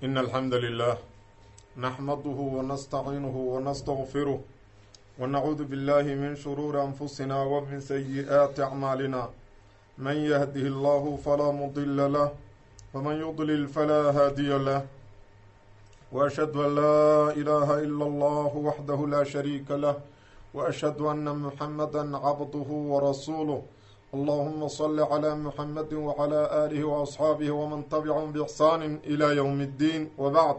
إن الحمد لله نحمده ونستعينه ونستغفره ونعوذ بالله من شرور أنفسنا ومن سيئات أعمالنا من يهده الله فلا مضل له ومن يضلل فلا هادي له وأشهد أن لا إله إلا الله وحده لا شريك له وأشهد أن محمدا عبده ورسوله اللهم صل على محمد وعلى آله وأصحاabه وman تبعهم بإحsaan إلى yوم الdين وبعd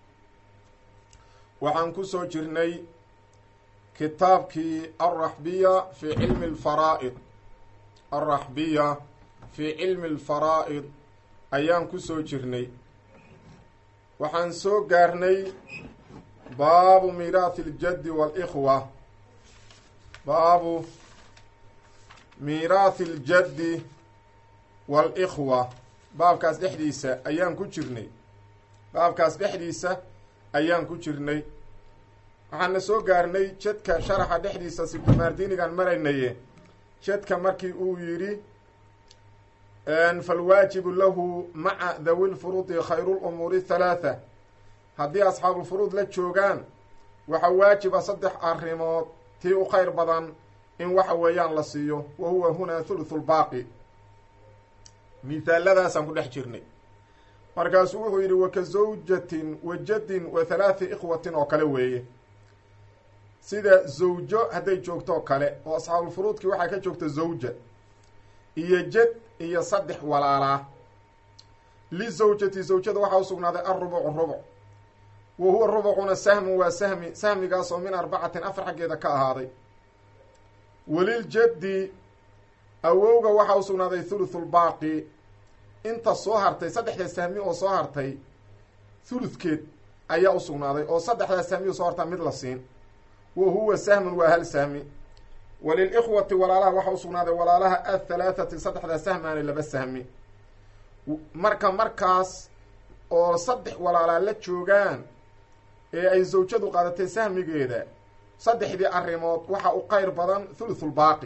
waxaan ku soo jirnay kitaabkii الraxbiya fi cilmi الfaraa'id الraxbiya fii cilmi الfaraa'id ayaan ku soo jirnay waxaan soo gaarnay baabu miiraathi اljaddi wاlإkhwa baabu miiraathi aljaddi waalikhwa baabkaas dhexdiisa ayaan ku jirnay baabkaas dhexdiisa ayaan ku jirnay waxaana soo gaarnay jadka sharaxa dhexdiisa sibdimaardiinigan maraynaye jadka markii uu yidhi falwaajibu lahu maca dawi lfuruudi khayru lumuuri halaatha haddii asxaabulfuruud la joogaan waxaa waajiba saddex arrimood tii u khayr badan in waxa weeyaan la siiyo wa huwa hunaa thuluthu lbaaqi mihaaladaasaan ku dhex jirnay markaasuu wuxuu yidhi waka zawjatin wa jaddin wa halaathi ikhwatin oo kale weeye sida zawjo hadday joogto oo kale oo asxaabulfuruudkii waxaa ka joogta zawja iyo jad iyo saddex walaalaa lizawjati zawjada waxaa u sugnaaday alrubucu rubuc wa huwa rubucuna sahmun waa sahmi sahmigaas oo min arbacatin afar xaggeeda ka ahaaday waliljaddi awowga waxaa u sugnaaday thuluthulbaaqi inta soo hartay saddexda sahmi oo soo hartay thuludkeed ayaa u sugnaaday oo saddexdaa sahmi oo soo hartaa mid la siin wa huwa sahmun waa hal sahmi walilikhwati walaalaha waxaa u sugnaaday walaalaha athalaathati saddexdaa sahmaani laba sahmi marka markaas oo saddex walaalaa la joogaan ee ay zawjadu qaadatay sahmigeeda saddexdii arrimood waxaa u qeyr badan thuluthulbaaqi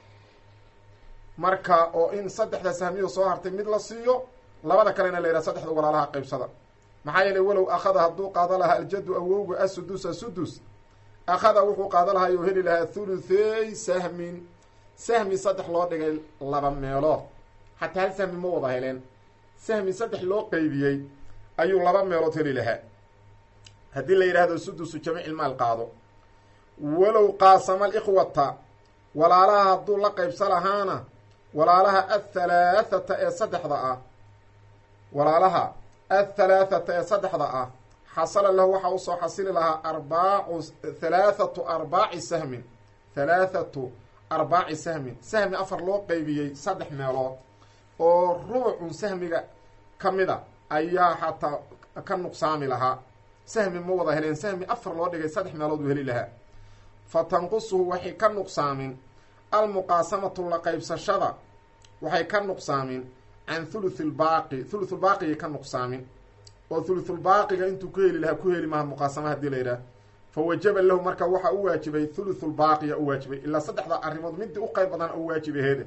marka oo in saddexda sahmiyo soo hartay mid la siiyo labada kalena la yidhaha saddexda walaalaha qaybsada maxaa yeelay walow akhada hadduu qaado lahaa aljaddu awowga asudusa sudus akhada wuxuu qaado lahaa ou heli lahaa thuluthey sahmin sahmi saddex loo dhigay laba meelood xataa hal sahmi ma wada heleen sahmi saddex loo qeybiyey ayuu laba meelood heli lahaa haddii la yidhaahdo sudusu jamiicilmaal qaado walow qaasama alikhwata walaalaha hadduu la qaybsa lahaana walaalaha athalaathata ee saddexda ah walaalaha athalaathata ee saddexda ah xasala lahu waxaa usoo xasili lahaa arbaacu halaathatu arbaaci sahmin halaathatu arbaaci sahmin sahmi afar loo qeybiyey saddex meelood oo rubucun sahmiga ka mid a ayaa xataa ka nuqsaami lahaa sahmi ma wada heleen sahmi afar loo dhigay saddex meelood uu heli lahaa fa tanqusuhu waxay ka nuqsaamin almuqaasamatu la qaybsashada waxay ka nuqsaamin can thuluthi lbaaqi thuluthulbaaqigay ka nuqsaamin oo thuluthulbaaqiga intuu ku heli lahaa ku heli maha muqaasama hadii la yidhaah fa wajaba lahu marka waxaa u waajibay thuluthulbaaqiya u waajibay ilaa saddexda arrimood midii u qayb badan u waajibaheede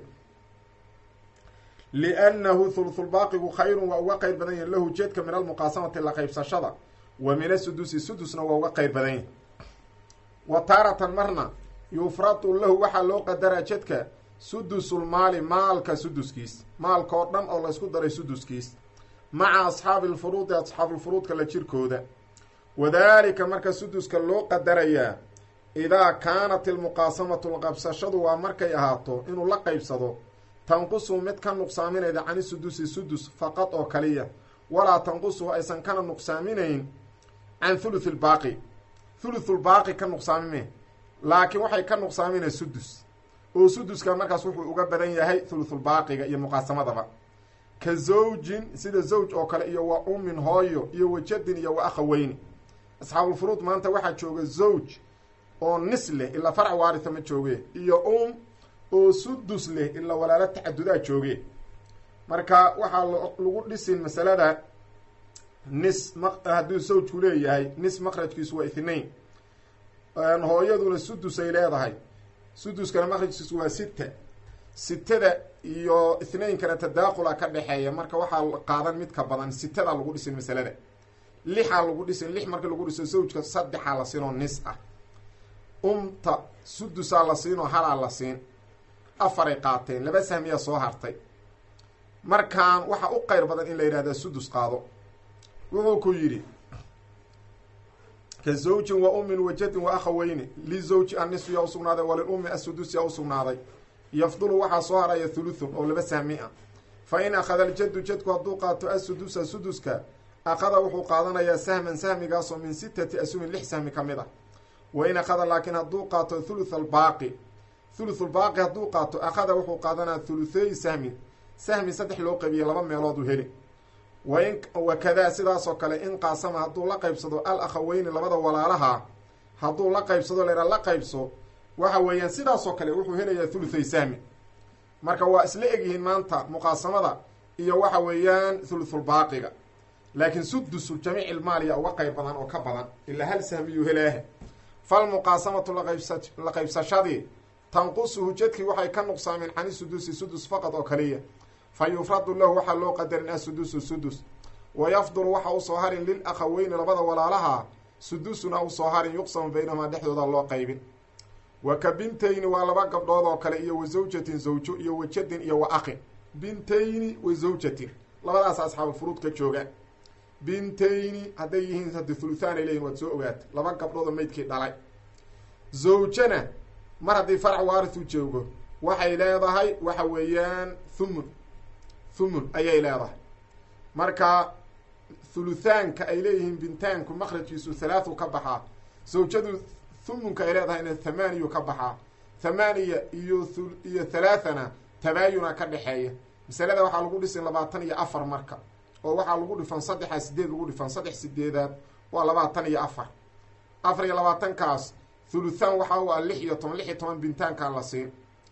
liannahu thuluthulbaaqigu khayrun waa uga qayr badan yahi lahu jeedka min almuqaasamati la qaybsashada wa min asudusi sudusna waa uga qayr badan yahi wa taaratan marna yufradu lahu waxaa loo qadaraa jedka sudusulmaali maalka suduskiis maalka oo dhan oo laysku daray suduskiis maca asxaabi lfuruudi asxaabulfuruudka la jirkooda wadaalika marka suduska loo qadarayaa idaa kaanat ilmuqaasamatu lqabsashadu waa markay ahaato inuu la qaybsado tanqusu mid ka nuqsaaminayda cani sudusi sudus faqad oo kaliya walaa tanqusu aysan kana nuqsaaminayn can thuluthi lbaaqi thuluthulbaaqi ka nuqsaamime laakiin waxay ka nuqsaaminay sudus oo suduska markaas wuxuu uga badan yahay thuluthulbaaqiga iyo muqaasamadaba ka zawjin sida zawj oo kale iyo wa ummin hooyo iyo wa jadin iyo wa akhaweyni asxaabulfuruud maanta waxaa jooga zawj oo nis leh ilaa farac waaritha ma jooge iyo um oo sudus leh ilaa walaalo tacadudaa jooge marka waxaa lagu dhisin masalada nis m hadduu zawjku leeyahay nis maqrajkiisu waa ithnain hooyaduna sudusay leedahay suduskana maqrajkiisu waa sita sitada iyo ithnaynkana tadaaqula ka dhexeeya marka waxaa qaadan mid ka badan sitada lagu dhisin masalada lixaa lagu dhisin lix markii lagu dhiso zawjka saddexaa la siinoo nis ah umta sudusaa la siinoo halaa la siin afaray qaateen laba sahmiyaa soo hartay markaan waxaa u qeyr badan in la yidhahda sudus qaado wuxuu ku yidhi ka zawjin wa ummin wajadin wa akhaweyni lizawji annisu yaa usugnaaday walilummi asudus yaa usugnaaday yafdulu waxaa soo haraya thuluthun oo laba sahmi ah fa in akhada aljaddu jadku hadduu qaato asudusa suduska akhada wuxuu qaadanayaa sahman sahmigaasoo min sitati asumin lix sahmi ka mid ah wa in akhada laakiin hadduu qaato thuluth albaaqi thuluthulbaaqi hadduu qaato akhada wuxuu qaadanaya thulutheey sahmin sahmi saddex loo qabiye laba meelood u heli wain wakadaa sidaasoo kale in qaasama hadduu la qaybsado al akhaweyni labada walaalaha hadduu la qaybsado laydhaa la qaybso waxa weeyaan sidaasoo kale wuxuu helayaa thuluthay sahmi marka waa isla egyihiin maanta muqaasamada iyo waxa weeyaan thuluthulbaaqiga laakiin sudusu jamiic ilmaaliya uga qayb badan oo ka badan ilaa hal sahmiyuu helaaha falmuqaasamatu laqaybsa la qaybsashadii tanqusuhu jadkii waxay ka nuqsaameen cani sudusi sudus faqad oo kaliya fa yufradu lahu waxaa loo qadarin asudusu sudus wa yafdulu waxa usoo harin lil akhaweyni labada walaalaha sudusuna usoo harin yuqsamu baynahumaa dhexdooda loo qaybin wa ka bintayni waa laba gabdhood oo kale iyo wa zawjatin zawjo iyo wa jadin iyo wa aqin bintayni wa zawjatin labadaas asxaabufuruud ka jooga bintayni hadday yihiin hadi thuluthaan ay leyihin waad soo ogaata laba gabdhood oo meydkii dhalay zawjana mar haddii farac waarithu joogo waxay leedahay waxa weeyaan thumun thumun ayay leedahay marka thuluthaanka ay leeyihiin bintaanku makrajkiisu halaathu ka baxaa zawjadu thumunka ay leedahayna thamaaniyu ka baxaa thamaaniya iyo iyo halaathana tabaayuna ka dhexeeya masalada waxaa lagu dhisin labaatan iyo afar marka oo waxaa lagu dhifan saddexa sideed lagu dhifan saddex sideedaad waa labaatan iyo afar afar iyo labaatankaas thuluthaan waxaa u ah lix iyo toban lix iyo toban bintaankaa la siin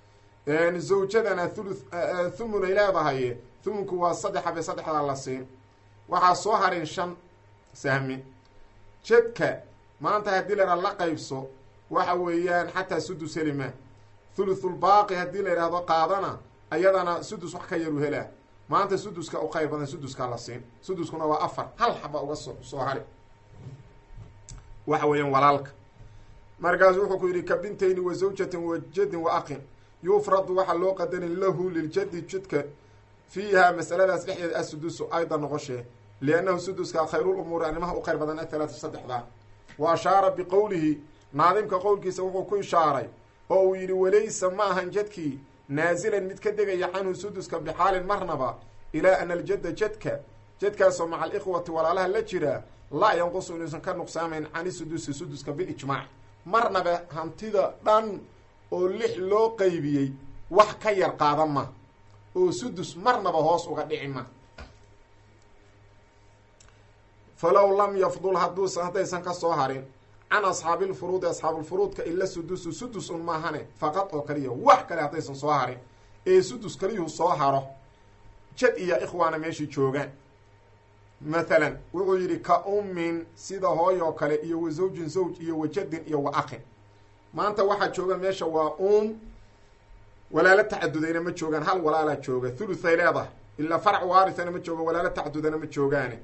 zawjadana thulu thumun ay leedahay thumunku waa saddexa bay saddexdaa la siin waxaa soo harin shan sahmi jedka maanta haddii la yidhahdo la qaybso waxa weeyaan xataa sudus helima thuluthulbaaqi haddii la yidhaahdo qaadana ayadana sudus wax ka yaru helaa maanta suduska u qayr badan suduskaa la siin suduskuna waa afar hal xaba uga so soo hari waxa weeyaan walaalka markaasu wuxuu ku yidhi ka bintayni wa zawjatin wa jadin wa aqin yufradu waxaa loo qadarin lahu liljadi jidka fiiha masaladaas dhexdeeda asudusu ayda noqoshee liannahu suduska khayrulumuuri arrimaha u khayr badan athalaatu saddexdaa wa ashaara biqowlihi naadimka qowlkiisa wuxuu ku ishaaray oo uu yidhi walaysa ma ahan jadkii naazilan mid ka degaya canhu suduska bixaalin marnaba ilaa ana aljadda jadka jadkaasoo maca alikhwati walaalaha la jira laa yanqusu inuusan ka nuqsaamayn cani sudusi suduska bilijmaac marnaba hantida dhan oo lix loo qaybiyey wax ka yar qaada ma oo sudus marnaba hoos uga dhici ma falow lam yafdul haduusa haddaysan ka soo harin can asxaabilfuruudi asxaabulfuruudka ila sudusu sudus un maahane faqad oo kaliya wax kale haddaysan soo harin ee sudus kaliyuhu soo haro jad iyo ikhwaana meeshii joogaan mathalan wuxuu yidhi ka ummin sida hooyoo kale iyo wa zawjin zawj iyo wa jadin iyo wa aqin maanta waxaa jooga meesha waa um walaalo tacadudayna ma joogaan hal walaalaa jooga thuluthay leedahay ilaa farac waarithana ma jooga walaalo tacadudana ma joogaane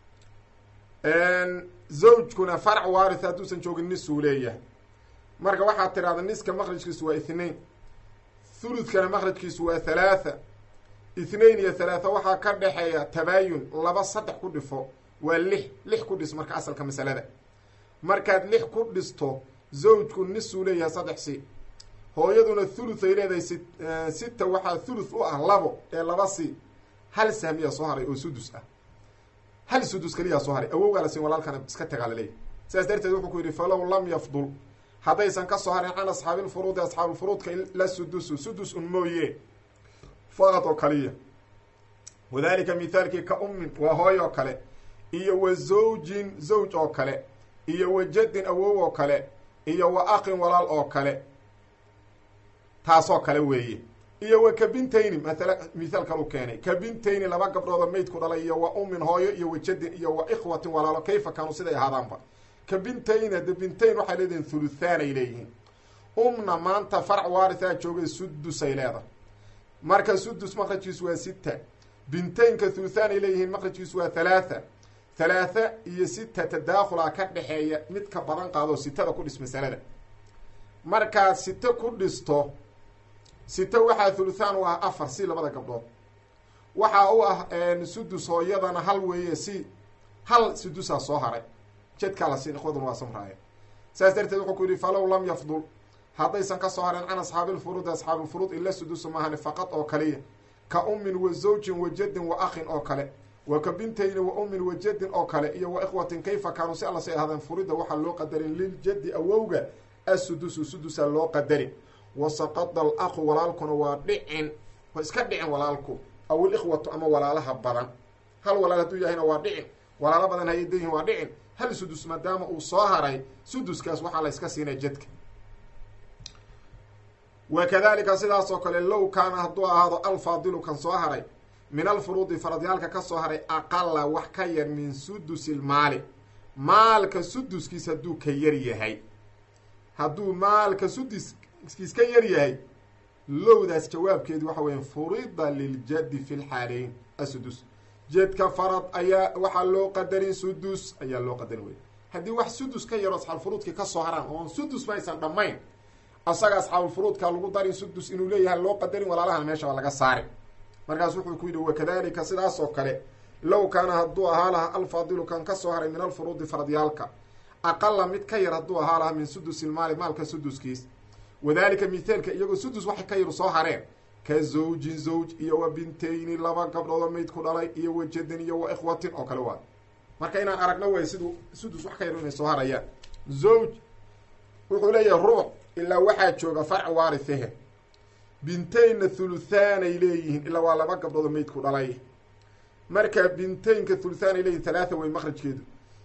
zawjkuna farac waarith hadduusan joogin nisuu leeyahay marka waxaad tidhahda niska makrajkiisu waa ithnain thuluthkana makrajkiisu waa halaatha ithnain iyo halaatha waxaa ka dhexeeya tabaayun laba saddex ku dhifo waa lix lix ku dhis marka asalka masalada markaad lix ku dhisto zawjku nisuu leeyahay saddex si hooyaduna thuluth ay leedahay si sita waxaa thuluth u ah labo ee laba si hal sahmiyaa soo haray oo sudus ah hal sudus keliyaa soo haray awowgaa la siin walaalkana iska tagaa la leeyahy sidaas darteed wuxuu ku yidhi falow lam yafdul haddaysan ka soo harin can asxaabilfuruudi asxaabilfuruudka la sudusu sudus un mooye faqad oo kaliya wadalika mithaalkii ka ummin waa hooy oo kale iyo wa zawjin zawj oo kale iyo wa jadin awow oo kale iyo wa aqin walaal oo kale taasoo kale weeye iyo wa kabintayni maala mithaal kalu keenay kabintayni laba gabdhoodoo meydku dhalay iyo wa ummin hooyo iyo wa jadin iyo wa ikhwatin walaalo kayfa kaanuu siday ahaadaanba kabintayn hade bintayn waxay leedihiin thuluthaan ay leeyihiin umna maanta farac waarithaa joogay sudusay leedahay marka sudus makrajkiisu waa sita bintaynka thuluthaan ay leeyihiin makrajkiisu waa halaatha halaatha iyo sita tadaakhula ka dhexeeya mid ka badan qaadoo sitada ku dhis masalada markaad site ku dhisto site waxaa thuluthaan u ah afar si labada gabdhood waxaa u ah sudus hooyadana hal weeye si hal sudusaa soo haray jedkaa la siin ikhwaduna waa samraaya saas darteed wuxuu ku yihi falow lam yafdul haddaysan ka soo harin can asxaabilfuruudi asxaabilfuruud ila sudusu maahani faqad oo kaliya ka ummin wa zawjin wa jaddin wa akhin oo kale wa ka bintayni wa ummin wa jaddin oo kale iyo wa ikhwatin kayfa kaanuu si alla say ahaadeen furida waxaa loo qadarin liljaddi awowga assudusu sudusa loo qadarin wa saqada al aqu walaalkuna waa dhicin waa iska dhicin walaalku aw ilikhwatu ama walaalaha badan hal walaal hadduu yahayna waa dhicin walaalo badan hayay dayihin waa dhicin hal sudus maadaama uu soo haray suduskaas waxaa la yska siinay jadka wa kadalika sidaas oo kale low kaana hadduu ahaado alfaadilu kan soo haray min alfuruudi faradyaalka ka soo haray aqala wax ka yar min sudusi lmaali maalka suduskiis hadduu ka yar yahay hadduu maalka suduskiis ka yar yahay lowdaas jawaabkeedu waxa weya furida liljaddi fi lxaaleyn asudus jedka farad ayaa waxaa loo qadarin sudus ayaa loo qadarin wey haddii wax sudus ka yaro asxaabulfuruudki ka soo haraan oon sudus maysan dhammayn asaga asxaabulfuruudka lagu darin sudus inuu leeyahay loo qadarin walaalahan meesha waa laga saari markaas wuxuu ku yidhi wakadalika sidaas oo kale low kaana hadduu ahaa lahaa alfaadilu kan ka soo haray min alfuruudi faradyaalka aqala mid ka yar hadduu ahaa lahaa min sudusilmaali maalka suduskiis wadalika mithaalka iyagoo sudus waxay ka yar soo hareen ka zawjin zawj iyo wa bintayni laba gabdhoodoo mayd ku dhalay iyo wa jadin iyo wa ikhwatin oo kale waa marka inaan aragno way siduu sudus wax ka yar inay soo harayaan zawj wuxuu leeyahay ruuc ilaa waxaa jooga farc waarithehe bintaynna thuluthaanay leeyihiin ilaa waa laba gabdhoodoo mayd ku dhalay marka bintaynka thuluthaan ay leeyihin halaatha wey makhrajkeedu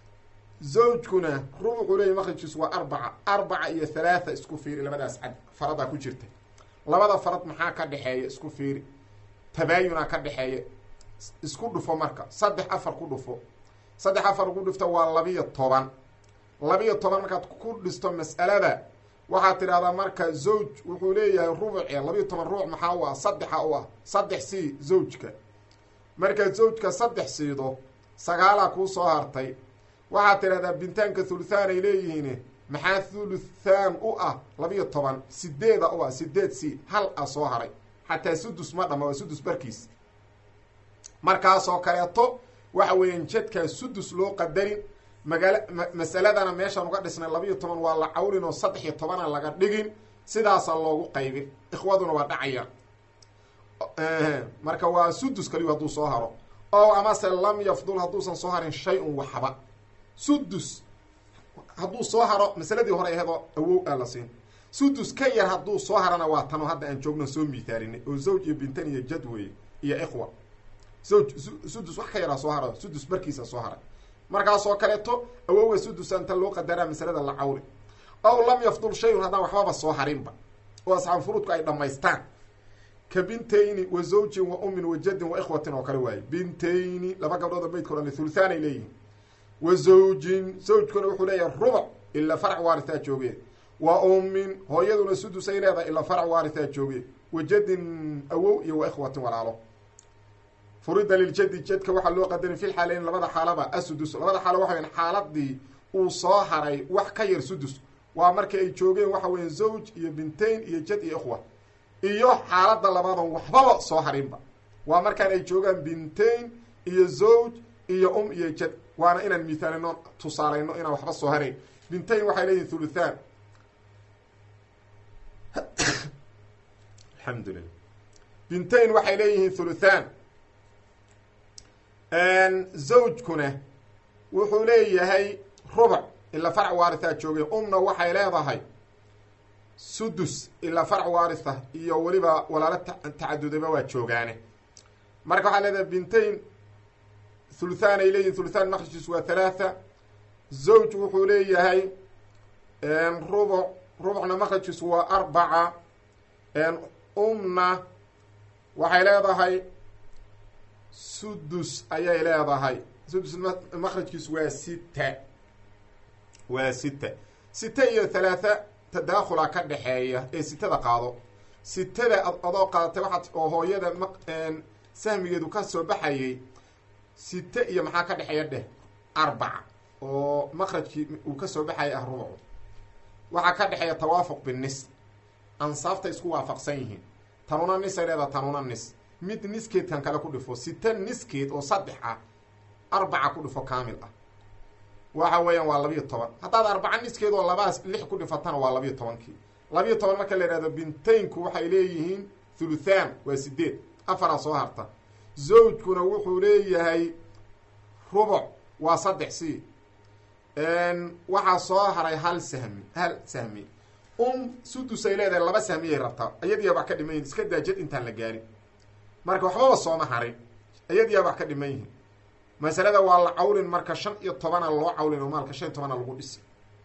zawjkuna rubuxuu leeyahy makhrajkiisu waa arbaca arbaca iyo halaatha isku fiiri labadaas cad faradaa ku jirta labada farad maxaa ka dhexeeya isku fiiri tabaayunaa ka dhexeeya isku dhufo marka saddex afar ku dhufo saddex afar ku dhufta waa labiyo toban labiyo toban markaad ku dhisto mas'alada waxaad tidhahdaa marka zawj wuxuu leeyahay rubuce labiyo toban ruuc maxaa u ah saddexa u ah saddex sii zawjka markaad zawjka saddex siido sagaalaa kuu soo hartay waxaad tidhahdaa bintaanka thuluthaan ay leeyihiin maxaa thuluthaan u ah labiyo toban sideeda u ah sideed si hal a soo haray xataa sudus ma dhama waa sudus barkiis markaasoo kaleeto waxa weeyaan jadkaa sudus loo qadarin magaala masaladana meeshaan uga dhisnay labiyo toban waa la cawrin oo saddex iyo tobana laga dhigin sidaasa loogu qaybin ikhwaduna waa dhacayaan marka waa sudus kaliyu hadduu soo haro oo amase lam yafdul hadduusan soo harin shay-un waxba sudus hadduu soo haro masaladii hore aheedoo awow aa la siin sudus ka yar hadduu soo harana waa tanoo hadda aan joogno soo miithaalinay oo zawj iyo bintan iyo jad weeye iyo ikhwa zawj sudus wax ka yaraa soo hara sudus barkiisa soo haray markaasoo kaleeto awowga sudusa inta loo qadaraa masalada la cawri ow lam yafdul shayun haddaan waxbaba soo harinba oo asxaab furuudku ay dhammaystaan ka bintayni wa zawjin wa ummin wa jaddin wa ikhwatin oo kale waaye bintayni laba gabdhood oo maydka odhan thuluthaan ay leeyihin wa zawjin zawjkuna wuxuu leeyahay rubuc ilaa farc waarithaa jooge wa ummin hooyaduna sudusay leedahay ilaa farc waarithaa jooge wa jaddin awow iyo wa ikhwatin walaalo furida liljadi jadka waxaa loo qadarin fi lxaaleyn labada xaalaba asudus labada xaalo waxa weyan xaaladii uu soo haray wax ka yar sudus waa markii ay joogeen waxa weya zawj iyo bintayn iyo jad iyo ikhwa iyo xaalada labaadan waxbaba soo harinba waa markaan ay joogaan bintayn iyo zawj iyo um iyo jad waana inaan mithaalino tusaalayno inaan waxba soo harayn bintayn waxay leeyihin thuluthaan alxamdulilah bintayn waxay leeyihiin thuluthaan zawjkuna wuxuu leeyahay rubuc ilaa farc waarithaa joogeen umna waxay leedahay sudus ilaa farc waaritha iyo weliba walaalo tacadudaba waa joogaane marka waxaa leedahay bintayn thuluthaan ay leeyihin thuluthaan maqrajkiisu waa halaatha zawj wuxuu leeyahay rubuc rubucna maqrajkiisu waa arbaca umna waxay leedahay sudus ayay leedahay sudus makrajkiisu waa sita waa sita sita iyo halaatha tadaakhula ka dhexeeya ee sitada qaado sitada adoo qaadatay waxaad oo hooyada m sahmigeedu ka soo baxayay site iyo maxaa ka dhexeeya dheh arbaca oo maqrajkii uu kasoo baxaya ah rubucu waxaa ka dhexeeya tawaafuq binis ansaafta isku waafaqsan yihiin tanuna nisay leeda tanuna nis mid niskeedkan kale ku dhifo sita niskeed oo saddex ah arbaca ku dhifo kaamil ah waxa weeyaan waa labiyo toban haddaad arbaca niskeed oo labaas lix ku dhifatana waa labiyo tobankii labiyo toban marka la yidhahdo bintaynku waxay leeyihiin thuluthaan waa sideed afaraa soo harta zawjkuna wuxuu leeyahay rubuc waa saddex c waxaa soo haray hal sahmi hal sahmi um sudus ay leedahay laba sahmiyay rabtaa iyadiyaa wax ka dhiman yihin iska daajad intaan la gaarin marka waxbaba sooma harin iyadiyaa wax ka dhiman yihin masalada waa la cawlin marka shan iyo tobana loo cawlin oo maalka shan iyo tobana lagu dhisi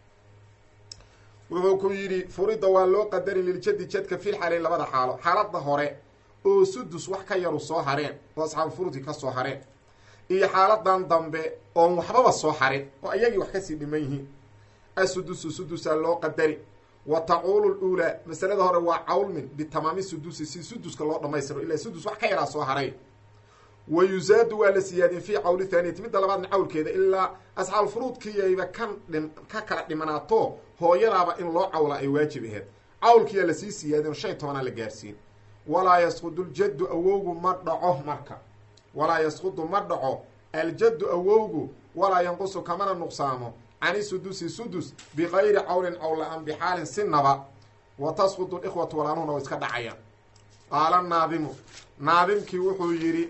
wuxuu ku yidhi furida waa loo qadarin liljadi jadka fil xaalayn labada xaalo xaalada hore oo sudus wax ka yaru soo hareen oo asxaabulfurudi ka soo hareen iyo xaaladan dambe oon waxbaba soo harin oo iyagii wax kasii dhiman yihiin asudusu sudusaa loo qadari wa tacuulu luulaa masalada hore waa cawlmin bitamaami sudusi si suduska loo dhamaystiro ilaa sudus wax ka yaraa soo haray wa yusaadu waa la siyaadin fii cawli thaaniyati midda labaadna cawlkeeda ilaa asxaabulfuruudkiiyayba kan dhin ka kala dhimanaato hooyadaaba in loo cawla ay waajib aheyd cawlkiyaa lasii siyaadin shan iyo tobanaa la gaarsiin walaa yasqudu ljaddu awowgu ma dhaco marka walaa yasqudu ma dhaco aljaddu awowgu walaa yanqusu kamana nuqsaamo cani sudusi sudus bikayri cawlin cawl la-aan bixaalin sinaba wa tasqudu likhwatu walaanuhuna way iska dhacayaan qaala naadimu naadimkii wuxuu yidhi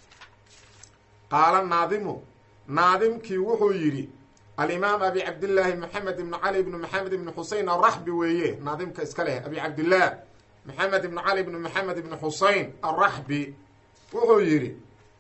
qaala naadimu naadimkii wuxuu yidhi alimaam abi cabdillaahi maxamed ibnu cali ibnu maxamed ibnu xusein araxbi weeye naadimka iska leh abi cabdillaah maxamed ibnu cali ibnu maxamed ibnu xusein araxbi wuxuu yidhi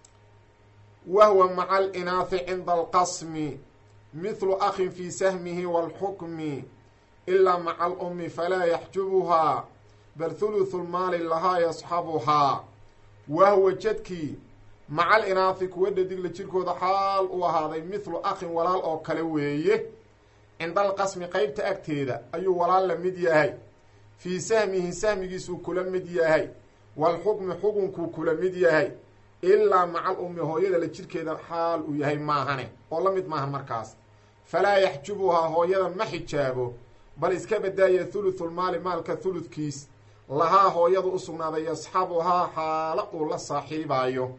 wahwa maca alinaahi cinda alqasmi mithlu akhin fi sahmihi wاlxukmi ilaa maca alumi falaa yaxjubuhaa bal huluthu lmaali lahaa yasxabuhaa wahwa jadkii maca alinaahi kuwa dhadigla jirkooda xaal u ahaaday mithlu akhin walaal oo kale weeye cinda alqasmi qeybta agteeda ayuu walaal la mid yahay fii sahmihi sahmigiisuu kula mid yahay waalxukmi xukunkuu kula mid yahay ilaa maca alummi hooyada la jirkeeda xaal uu yahay maahane oo la mid maahan markaas falaa yaxjubuhaa hooyada ma xijaabo bal iska badaaya thuluthulmaali maalka thuludkiis lahaa hooyadu u sugnaaday yasxabuhaa xaalo uu la saaxiibaayo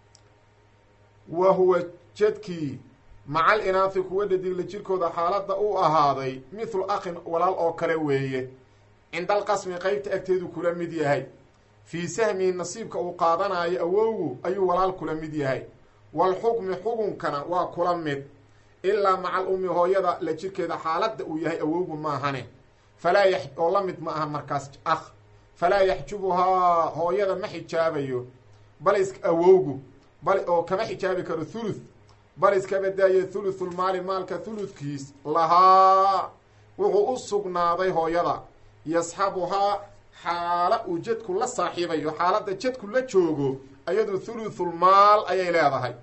wa huwa jadkii maca alinaahi kuwa dhadigla jirkooda xaaladda u ahaaday mithlu akhin walaal oo kale weeye cinda alqasmi qeybta agteedu kula mid yahay fii sahmihi nasiibka uu qaadanayo awowgu ayuu walaal kula mid yahay waalxukmi xukunkana waa kula mid ilaa maca alummi hooyada la jirkeeda xaaladda uu yahay awowgu maahane falaa yax oo la mid ma aha markaas akh falaa yaxjubuhaa hooyada ma xijaabayo bal is awowgu bal oo kama xijaabi karo thuluth bal iska badaaye thuluthulmaali maalka thuludkiis lahaa wuxuu u sugnaaday hooyada yasxabuhaa xaala uu jadku la saaxiibayo xaaladda jadku la joogo ayadu thuluthulmaal ayay leedahay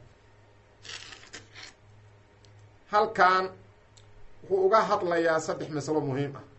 halkan wuxuu uga hadlayaa saddex masalo muhiim ah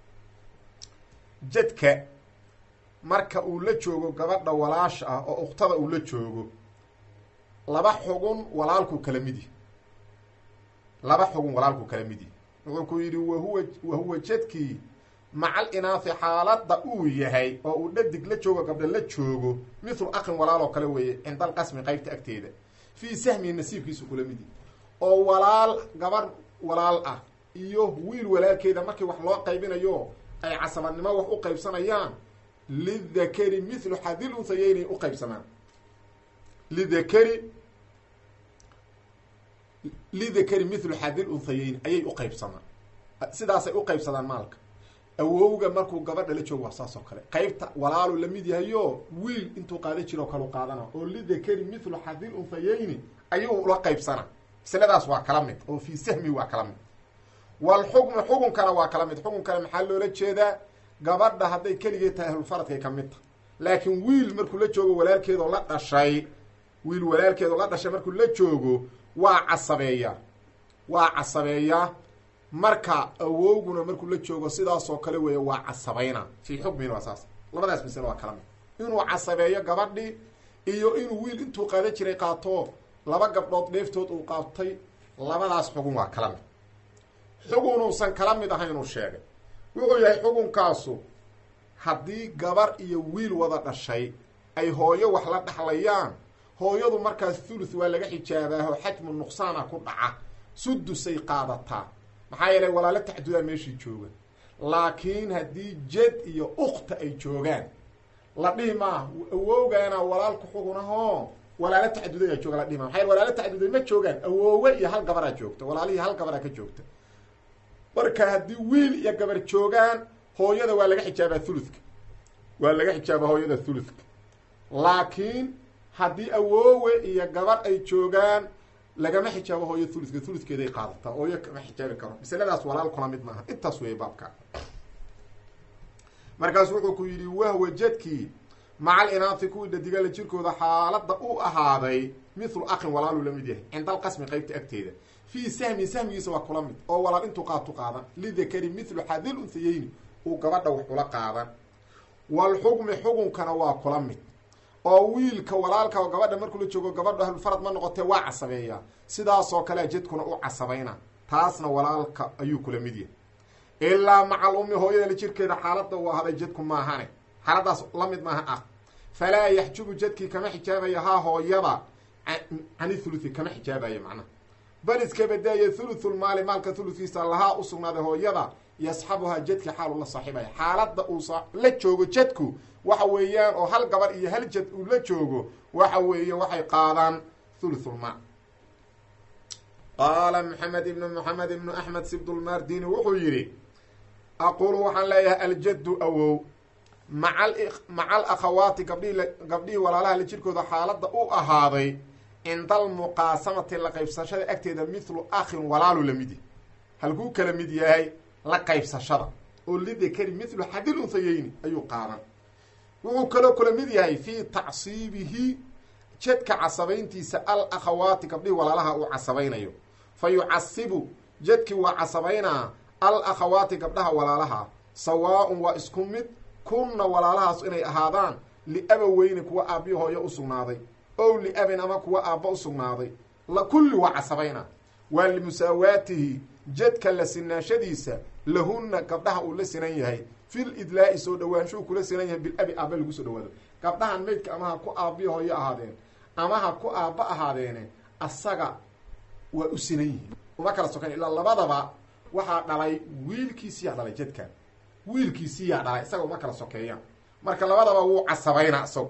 jadka marka uu la joogo gabadha walaasha ah oo ukhtada uu la joogo laba xugun walaalku kala midi laba xugun walaalku kala midi wuxuu ku yidhi wahuwa wahuwa jadkii macal inaafi xaaladda uu yahay oo uu dhadig la joogo gabdha la joogo mithlu akhin walaaloo kale weeye cinda alqasmi qeybta agteeda fii sahmihi nasiibkiisu kula midi oo walaal gabarh walaal ah iyo wiil walaalkeeda markii wax loo qaybinayo ay casabadnimo wax u qaybsanayaan lidakari mithlu xadil unhayeynay u qaybsamaan lidakari lidakari mithlu xadil unhayeyn ayay u qaybsamaan sidaasay u qaybsadaan maalka awowga markuu gabadha la joogo waa saas oo kale qeybta walaalu la mid yahayo wiil intuu qaada jiroo kalu qaadana oo lidakari mithlu xadil unhayeyni ayuu ula qaybsana masladaas waa kala mid oo fii sahmi waa kala mid waalxukmu xukunkana waa kala mid xukunkana maxaa loola jeedaa gabadha hadday keligeed tahay ahlulfaradkay ka mid tahay laakiin wiil markuu la joogo walaalkeedoo la dhashay wiil walaalkeedoo la dhashay markuu la joogo waa casabeeyaa waa casabeeyaa marka awowguna markuu la joogo sidaasoo kale weeye waa casabayna fii xukmina waa saas labadaas masale waa kala mid inuu casabeeyo gabadhii iyo inuu wiil intuu qaadan jiray qaato laba gabdhood dheeftood uu qaatay labadaas xugun waa kala mid xugunuusan kala mid ahaynuu sheegay wuxuu yahay xugunkaasu haddii gabar iyo wiil wada dhashay ay hooyo wax la dhaxlayaan hooyadu markaas thuluth waa laga xijaabaaho xajmu nuqsaana ku dhaca sudusay qaadataa maxaa yeelay walaalo taxdudaa meeshii jooga laakiin haddii jed iyo ukta ay joogaan la dhihi maa awowgaana walaalku xugunahoo walaalo taxdudayaa jooga la dhihi maa maxa yele walaalo taxduday ma joogaan awoowe iyo hal gabaraa joogta walaalihii hal gabaraa ka joogta marka haddii wiil iyo gabar joogaan hooyada waa laga xijaabaa thuluthka waa laga xijaabaa hooyada thuluthka laakiin haddii awoowe iyo gabar ay joogaan lagama xijaabo hooyo thuluthka thuluthkeeday qaadataa hooyo kama xijaabi karo masaladaas walaal kula mid maaha intaas weeye baabka markaas wuxuu ku yidhi wahwa jadkii macal inaati kuwii dhadigala jirkooda xaaladda u ahaaday mithlu akhin walaaluu la mid yahay cinda alqasmi qeybta agteeda fii sahmin sahmigiisa waa kula mid oo walaal intuu qaatu qaadan lidakari mithlu xadil unsayeyni uu gabadha wax ula qaadan walxukmi xukunkana waa kula mid oo wiilka walaalka oo gabadha markuu la joogo gabadha ahlulfarad ma noqotee waa casabeeyaa sidaasoo kalea jadkuna u casabayna taasna walaalka ayuu kula mid yahay ilaa macal ummi hooyada la jirkeeda xaaladda uu ahaday jadku maahane xaaladaas la mid maaha ah falaa yaxjubu jadkii kama xijaabaya haa hooyada cani thuluthi kama xijaabaya macnaha bal iska badaaya thuluthulmaali maalka thulutkiisa lahaa u sugnaaday hooyada yasxabuhaa jadki xaalu la saaxiibaya xaaladda uu la joogo jadku waxa weeyaan oo hal gabar iyo hal jad uu la joogo waxa weeye waxay qaadaan thuluthulmaal qaala maxamed ibnu maxamed ibnu axmed sibdulmardini wuxuu yidhi aqulu waxaan leeyahay aljaddu awow maca maca alakhawaati gabdhihii gabdhihii walaalaha la jirkooda xaaladda u ahaaday cinda almuqaasamati la qaybsashada agteeda mithlu akhin walaalu la mid yahy halkuu kala mid yahay la qaybsashada oo lidakari mithlu xadil unsayeyni ayuu qaadan wuxuu kaloo kala mid yahay fii tacsiibihi jadka casabayntiisa al akhawaati gabdhihii walaalaha uu casabaynayo fa yucasibu jadkii waa casabaynaa al akhawaati gabdhaha walaalaha sawaa-un waa isku mid kunna walaalahaas inay ahaadaan liabaweyni kuwa aabbiyo hooyo u sugnaaday ow liabin ama kuwa aabba u sugnaaday la kulli waa casabayna waa limusaawaatihi jadka la sinaashadiisa lahunna gabdhaha uu la sinan yahay fil idlaa'i soo dhawaanshuu kula sinan yahay bilabi aabba lagu soo dhawaado gabdhahan maydka ama ha ku aabbiyo hooyo ahaadeen ama ha ku aabba ahaadeene asaga waa u sinan yihiin uma kala sokan ilaa labadaba waxaa dhalay wiilkiisiyaa dhalay jadkan wiilkiisiyaa dhalay isaga uma kala sokeeyaan marka labadaba wuu casabaynaa isagu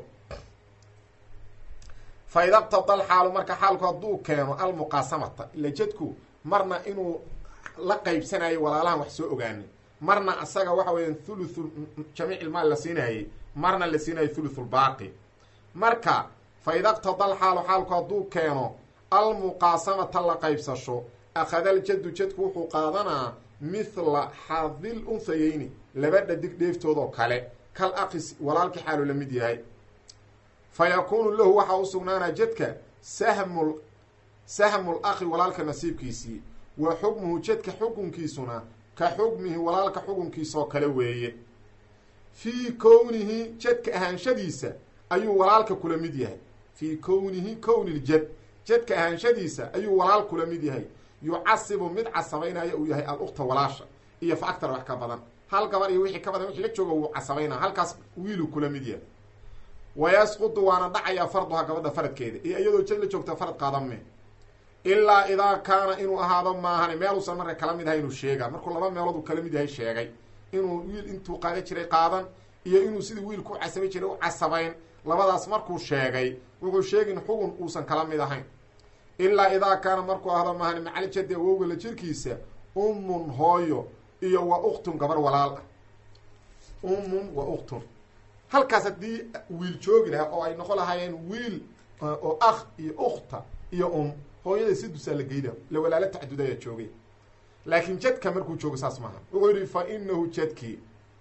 fa ida qtada alxaalu marka xaalku hadduu keeno almuqaasamata ila jadku marna inuu la qaybsanayo walaalahan wax soo ogaanay marna asaga waxa weeyaan thuluthu jamiic ilmaal la siinaayey marna la siinayo thuluthulbaaqi marka fa ida qtada alxaalu xaalku hadduu keeno almuqaasamata la qaybsasho akhada aljaddu jadku wuxuu qaadanaa mithla xadil unsayeyni laba dhadig dheeftoodoo kale kal aqis walaalkii xaalu la mid yahay fa yakuunu lahu waxaa u sugnaanaa jadka sahmul sahmul akhi walaalka nasiibkiisii wa xukmuhu jadka xukunkiisuna ka xukmihi walaalka xukunkiisaoo kale weeye fii kownihi jadka ahaanshadiisa ayuu walaalka kula mid yahay fii kownihi kowniljad jadka ahaanshadiisa ayuu walaal kula mid yahay yucasibu mid casabaynaya uu yahay al-ukta walaasha iyo fa agtar wax ka badan hal gabar iyo wixii ka badan wixii la jooga wuu casabaynaa halkaas wiiluu kula mid yahay wayasqudu waana dhacayaa farduha gabadha faradkeeda iyo iyadoo jad la joogta farad qaadame ilaa idaa kaana inuu ahaado maahane meeluusan marka kala mid ahay inuu sheegaa markuu laba meelood uu kala mid yahay sheegay inuu wiil intuu qaadan jiray qaadan iyo inuu sidii wiilku u casabay jiray u casabayn labadaas markuu sheegay wuxuu sheegin xugun uusan kala mid ahayn ilaa idaa kaana markuu ahdo maahane macaljadi awowga la jirkiisa ummun hooyo iyo wa uktun gabar walaal ah ummun wa uktun halkaas haddii wiil joogi lahaa oo ay noqon lahaayeen wiil oo akh iyo ukhta iyo um hooyada sidusaa la geyla la walaalo taxdud ayaa joogay laakiin jadka markuu joogo saas maaha wuxuu yidhi fa inahu jadkii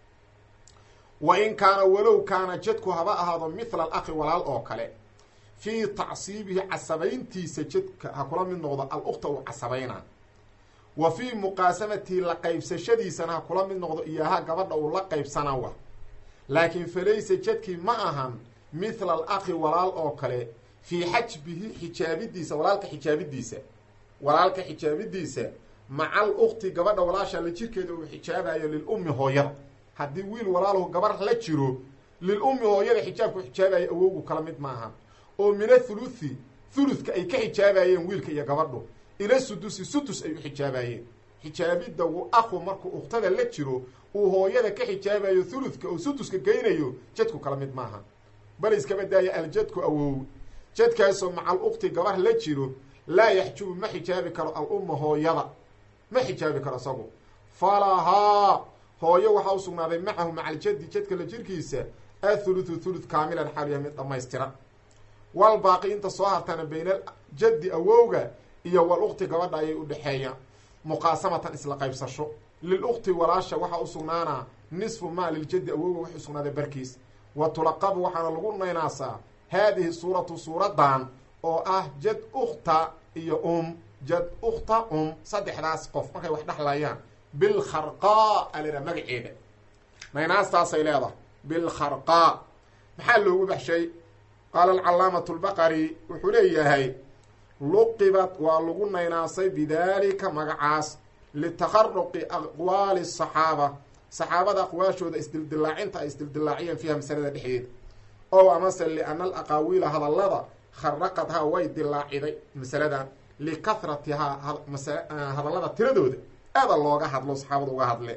wa in kaana walow kaana jadku haba ahaado mithla alakhi walaal oo kale fii tacsiibihi casabayntiisa jadka ha kula mid noqdo al-ukta uu casabaynaa wa fii muqaasamatihi la qaybsashadiisana ha kula mid noqdo iyoha gabadha uu la qaybsana wa laakiin falaysa jadkii ma ahan mithla alakhi walaal oo kale fii xajbihi xijaabidiisa walaalka xijaabidiisa walaalka xijaabidiisa macal ukti gabadha walaasha la jirkeeda uu xijaabayo lilummi hooyada haddii wiil walaalahu gabar la jiro lilummi hooyada xijaabku xijaabayo awowgu kala mid maaha oo mina thuluthi thuluthka ay ka xijaabayeen wiilka iyo gabadhu ila sudusi sudus ay u xijaabayeen xijaabidda uu akhu markuu ukhtada la jiro uu hooyada ka xijaabayo thuluthka oo suduska geynayo jadku kala mid maaha bal iskaba daaya aljadku awow jadkaasoo macal ukti gabar la jiro laa yaxjubu ma xijaabi karo al-umma hooyada ma xijaabi karo isagu falahaa hooyo waxaa u sugnaaday macahu maca aljaddi jadka la jirkiisa athuluthu thuluth kaamilan xaal yahay mid dhammaystiran wal baaqi inta soo hartana bayna jaddi awowga iyo wal ukti gabadha ayay u dhexeeyaan muqaasamatan isla qaybsasho lil ukti walaasha waxaa u sugnaanaa nisfu maa liljaddi awowga waxay usugnaaday barkiis wa tulaqabu waxaana lagu naynaasaa haadihi suuratu suuradan oo ah jad ukhta iyo um jad ukhta um saddexdaas qof markay wax dhexlayaan bilkharqaa alera magaceeda naynaastaasay leedahay bilkharqaa maxaa loogu baxshay qaala alcalaamatu lbaqari wuxuu leeyahay luqibat waa lagu naynaasay bidaalika magacaas litakharuqi aqwaali asaxaaba saxaabada aqwaashooda isdildilaacinta ay isdildilaaciyeen fiiha masalada dhexdeeda ow amase liana alaqaawiila hadallada kharaqadhaa way dilaaciday masaladan likahratihaa hadallada tiradooda aada looga hadlo saxaabada uga hadle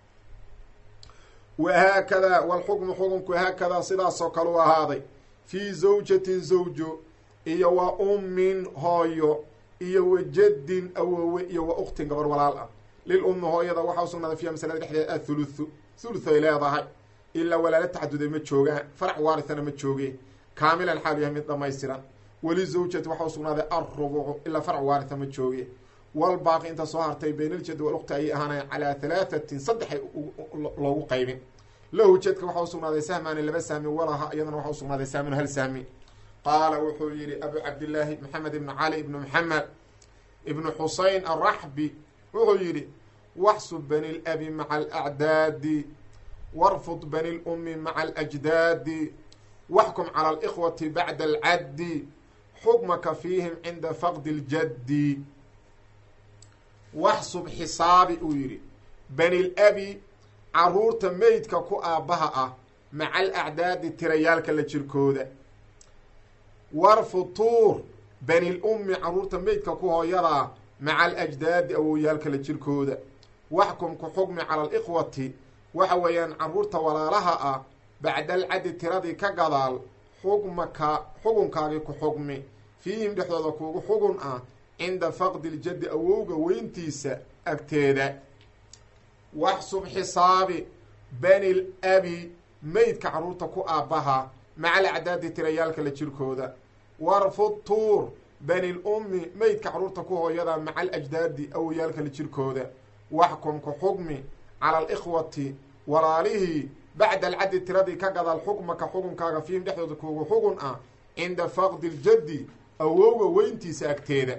wahaakadaa walxukmu xukunku haakadaa sidaasoo kale u ahaaday fii zawjatin zawjo iyo wa ummin hooyo iyo wa jaddin awowe iyo wa uktin gabar walaal ah lil ummi hooyada waxaa usugnaaday fiiha masalada dhexdeeda athuluthu thuluthay leedahay ilaa walaala tacaduday ma joogaan farac waarithana ma joogeen kaamilan xaal yahay mid dhamaystiran weli zawjati waxaa usugnaaday alrubucu ilaa farac waaritha ma joogeen walbaaqi inta soo hartay baynaljadi walukti ayay ahaanayen calaa halaathatin saddexay loogu qaybin lahu jadka waxaa usugnaaday sahmaani laba sahmi walaha iyadana waxaa usugnaaday sahmin hal sahmi qaala wuxuu yihi abu cabdillaahi maxamed ibnu cali ibnu maxamed ibnu xusein araxbi wuxuu yidhi waxsub bani labi maca alacdaadi warfud bani lummi maca alajdaadi waxkum cala alikhwati bacda alcaddi xukmaka fiihim cinda faqdi ljaddi waxsub xisaabi uu yidhi bani labi caruurta meydka ku aabbaha ah maca alacdaadi tirayaalka la jirkooda warfutuur bani lummi caruurta meydka ku hooyadaa maca alajdaadi awowyaalka la jirkooda waxkum ku xukmi cala alikhwati waxa weeyaan caruurta walaalaha ah bacda alcaddi tiradii ka gadaal xukmaka xukunkaagii ku xukmi fiihim dhexdooda kuugu xugun ah cinda faqdi ljaddi awowga weyntiisa agteeda waxsub xisaabi bani labi meydka caruurta ku aabbaha maca alacdaadi tirayaalka la jirkooda warfud tuur bani lummi meydka caruurta ku hooyada maca alajdaadi awoyaalka la jirkooda waxkum ku xukmi cala alikhwati walaalihii bacda alcaddi tiradii ka gadaal xukmaka xukunkaaga fiihim dhexdooda kuugu xugun ah cinda faqdi ljaddi awowga weyntiisa agteeda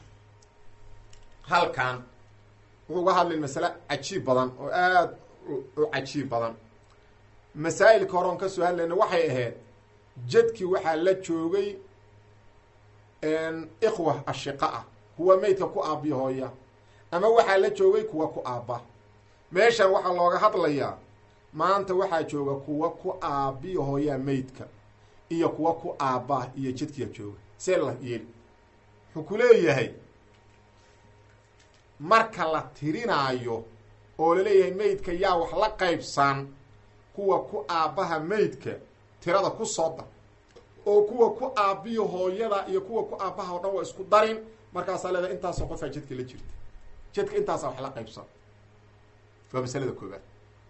halkan wuxuu uga hadlay masale cajiib badan oo aada u cajiib badan masaa'ilka hore oon ka soo hadlayna waxay ahayd jadkii waxaa la joogay ikhwa ashiqa ah kuwa meydka ku aabbiyo hooya ama waxaa la joogay kuwa ku aabba meeshan waxaa looga hadlayaa maanta waxaa jooga kuwa ku aabbiyo hooyaa meydka iyo kuwa ku aabbaa iyo jadkiya jooga see la yeeli wuxuu ku leeyahay marka la tirinaayo oo laleeyahay meydka yaa wax la qaybsan kuwa ku aabbaha meydka tirada ku soo dar oo kuwa ku aabbiyo hooyada iyo kuwa ku aabbaha oo dhan waa isku darin markaasaa leedahay intaasoo qofaa jadka la jirta jadka intaasaa wax la qaybsan waa masalada koobaad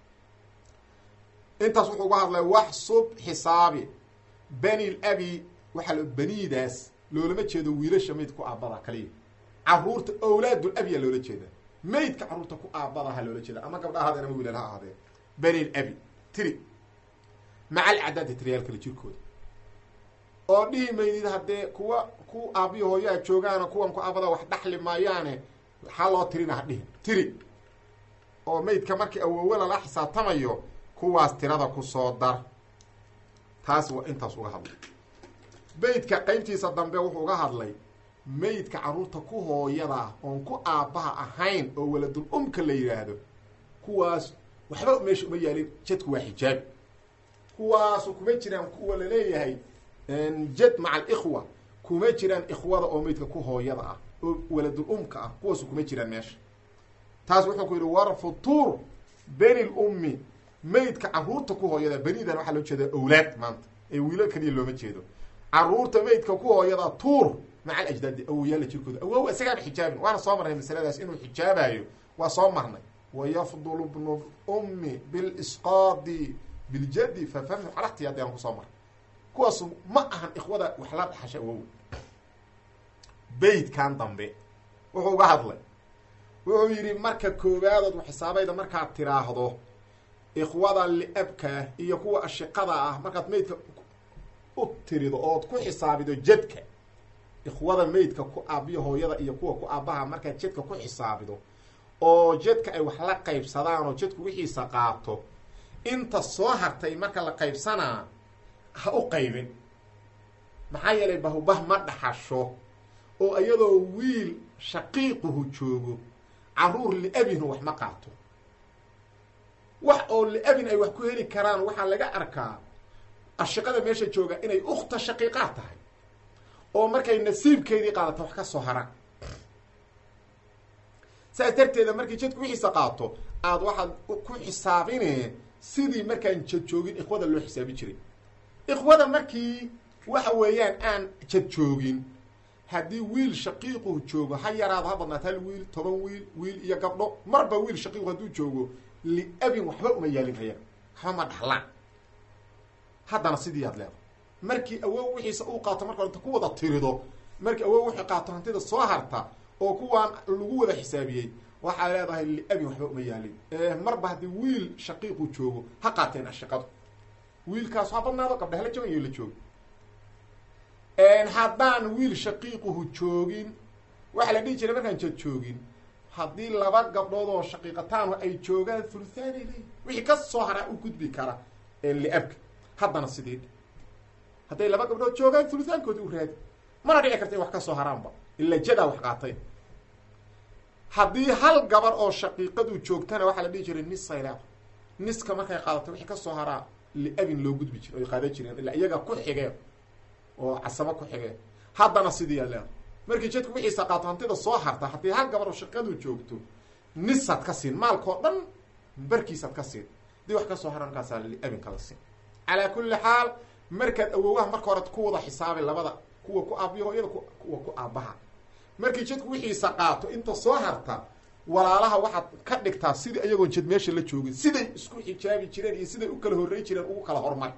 intaas wuxuu uga hadlay waxsub xisaabi bani labi waxaa l baniidaas loolama jeedo wiilasha meydka ku aabbada kaliya caruurta owlaadul abyaa loola jeeda meydka carruurta ku aabbadaha loola jeeda ama gabdha ahaadeen ama wiilal ha ahaadeen bani labi tiri maca alcadaadi tiriyaalka la jirkooda oo dhihi maydid haddee kuwa ku aabbiyo hooyaa joogaana kuwan ku aabbada wax dhaxli maayaane waxaa loo tirina ha dhihin tiri oo meydka markii awoowe lala xisaabtamayo kuwaas tirada ku soo dar taas waa intaas uga hadlay beydka qeybtiisa dambe wuxuu uga hadlay meydka carruurta ku hooyada oon ku aabbaha ahayn oo waladul umka la yidhaahdo kuwaas waxba meesha uma yaalin jadku waa xijaab kuwaasu kuma jiraan kuwa laleeyahay jad maca alikhwa kuma jiraan ikhwada oo meydka ku hooyada ah oo waladul umka ah kuwaasu kuma jiraan meesha taas wuxuu ku yidhi war futuur beni lummi meydka carruurta ku hooyada benidan waxaa loo jeedaa awlaad maanta ee wiilo keliya looma jeedo carruurta meydka ku hooyada tuur maca alajdaadi awoyaala jirkooda awow isagaaba xijaabin waana soo marnay masaladaas inuu xijaabayo waa soo marnay wayafdulu bnu ummi bilisqaadi biljadi fafahmu calahti haddii aan kusoo marnay kuwaasu ma ahan ikhwada wax la dhaxasha awow beydkan dambe wuxuu uga hadlay wuxuu yidhi marka koobaadood xisaabayda markaad tiraahdo ikhwada liabka iyo kuwa ashiqada ah markaad meydka u tirido ood ku xisaabido jadka ikhwada meydka ku aabiyo hooyada iyo kuwa ku aabbaha markaad jadka ku xisaabido oo jadka ay wax la qaybsadaan oo jadku wixiisa qaato inta soo hartay marka la qaybsanaa ha u qaybin maxaa yeelay bahubah ma dhaxasho oo iyadoo wiil shaqiiquhu joogo carruur liabinu wax ma qaato wax oo liabin ay wax ku heli karaan waxaa laga arkaa ashiqada meesha jooga inay ukhta shaqiiqaad tahay oo markay nasiibkeedii qaadato wax ka soo haraan saas darteeda markii jadku wixiisa qaato aada waxaad ku xisaabine sidii markaan jad joogin ikhwada loo xisaabi jiray ikhwada markii waxa weeyaan aan jad joogin haddii wiil shaqiiqu joogo ha yaraado ha badnaat hal wiil toban wiil wiil iyo gabdho marba wiil shaqiiqu hadduu joogo liabin waxba uma yaalin haya waxba ma dhaxlaan haddana sidii aad leedahay markii awow wixiisa uu qaato marka inta ku wada tirido markii awow wixii qaato hantida soo harta oo kuwaan lagu wada xisaabiyey waxaa leedahay liabin waxba uma yaalin marba haddii wiil shaqiiqu joogo ha qaateen ashiqadu wiilkaasu ha badnaado gabdhaha la joogan iyo la joogo haddaan wiil shaqiiquhu joogin waxaa la dhihi jiray markaan jad joogin haddii laba gabdhood oo shaqiiqataanu ay joogaan thuluthaan ay leeyihin wixii ka soo haraa u gudbi kara liabka haddana sidii hadday laba gabdhood joogaan thuluthaankoodi u raadi mana dhici karta in wax ka soo haraanba ila jadaa wax qaatay haddii hal gabar oo shaqiiqadu joogtana waxaa la dhihi jiray nisay leeda niska markay qaadatay wixii ka soo haraa liabin loo gudbi jiro ay qaadan jireen ilaa iyaga ku xigeen oo casabo ku xigeen haddana sidii aa leeda markii jadku wixiisa qaato hantida soo harta haddii hal gabar oo shaqadu joogto nisaad ka siin maalkao dhan barkiisaad ka siin hadii wax ka soo hara markaasaa liabin kala siin calaa kulli xaal markaad awowaha marka hore ku wada xisaabay labada kuwa ku aabiyo hooyada kuwa ku aabbaha markii jadku wixiisa qaato inta soo harta walaalaha waxaad ka dhigtaa sidii ayagoon jad meesha la joogin siday isku xijaabi jireen iyo siday u kala horrey jireen ugu kala hormar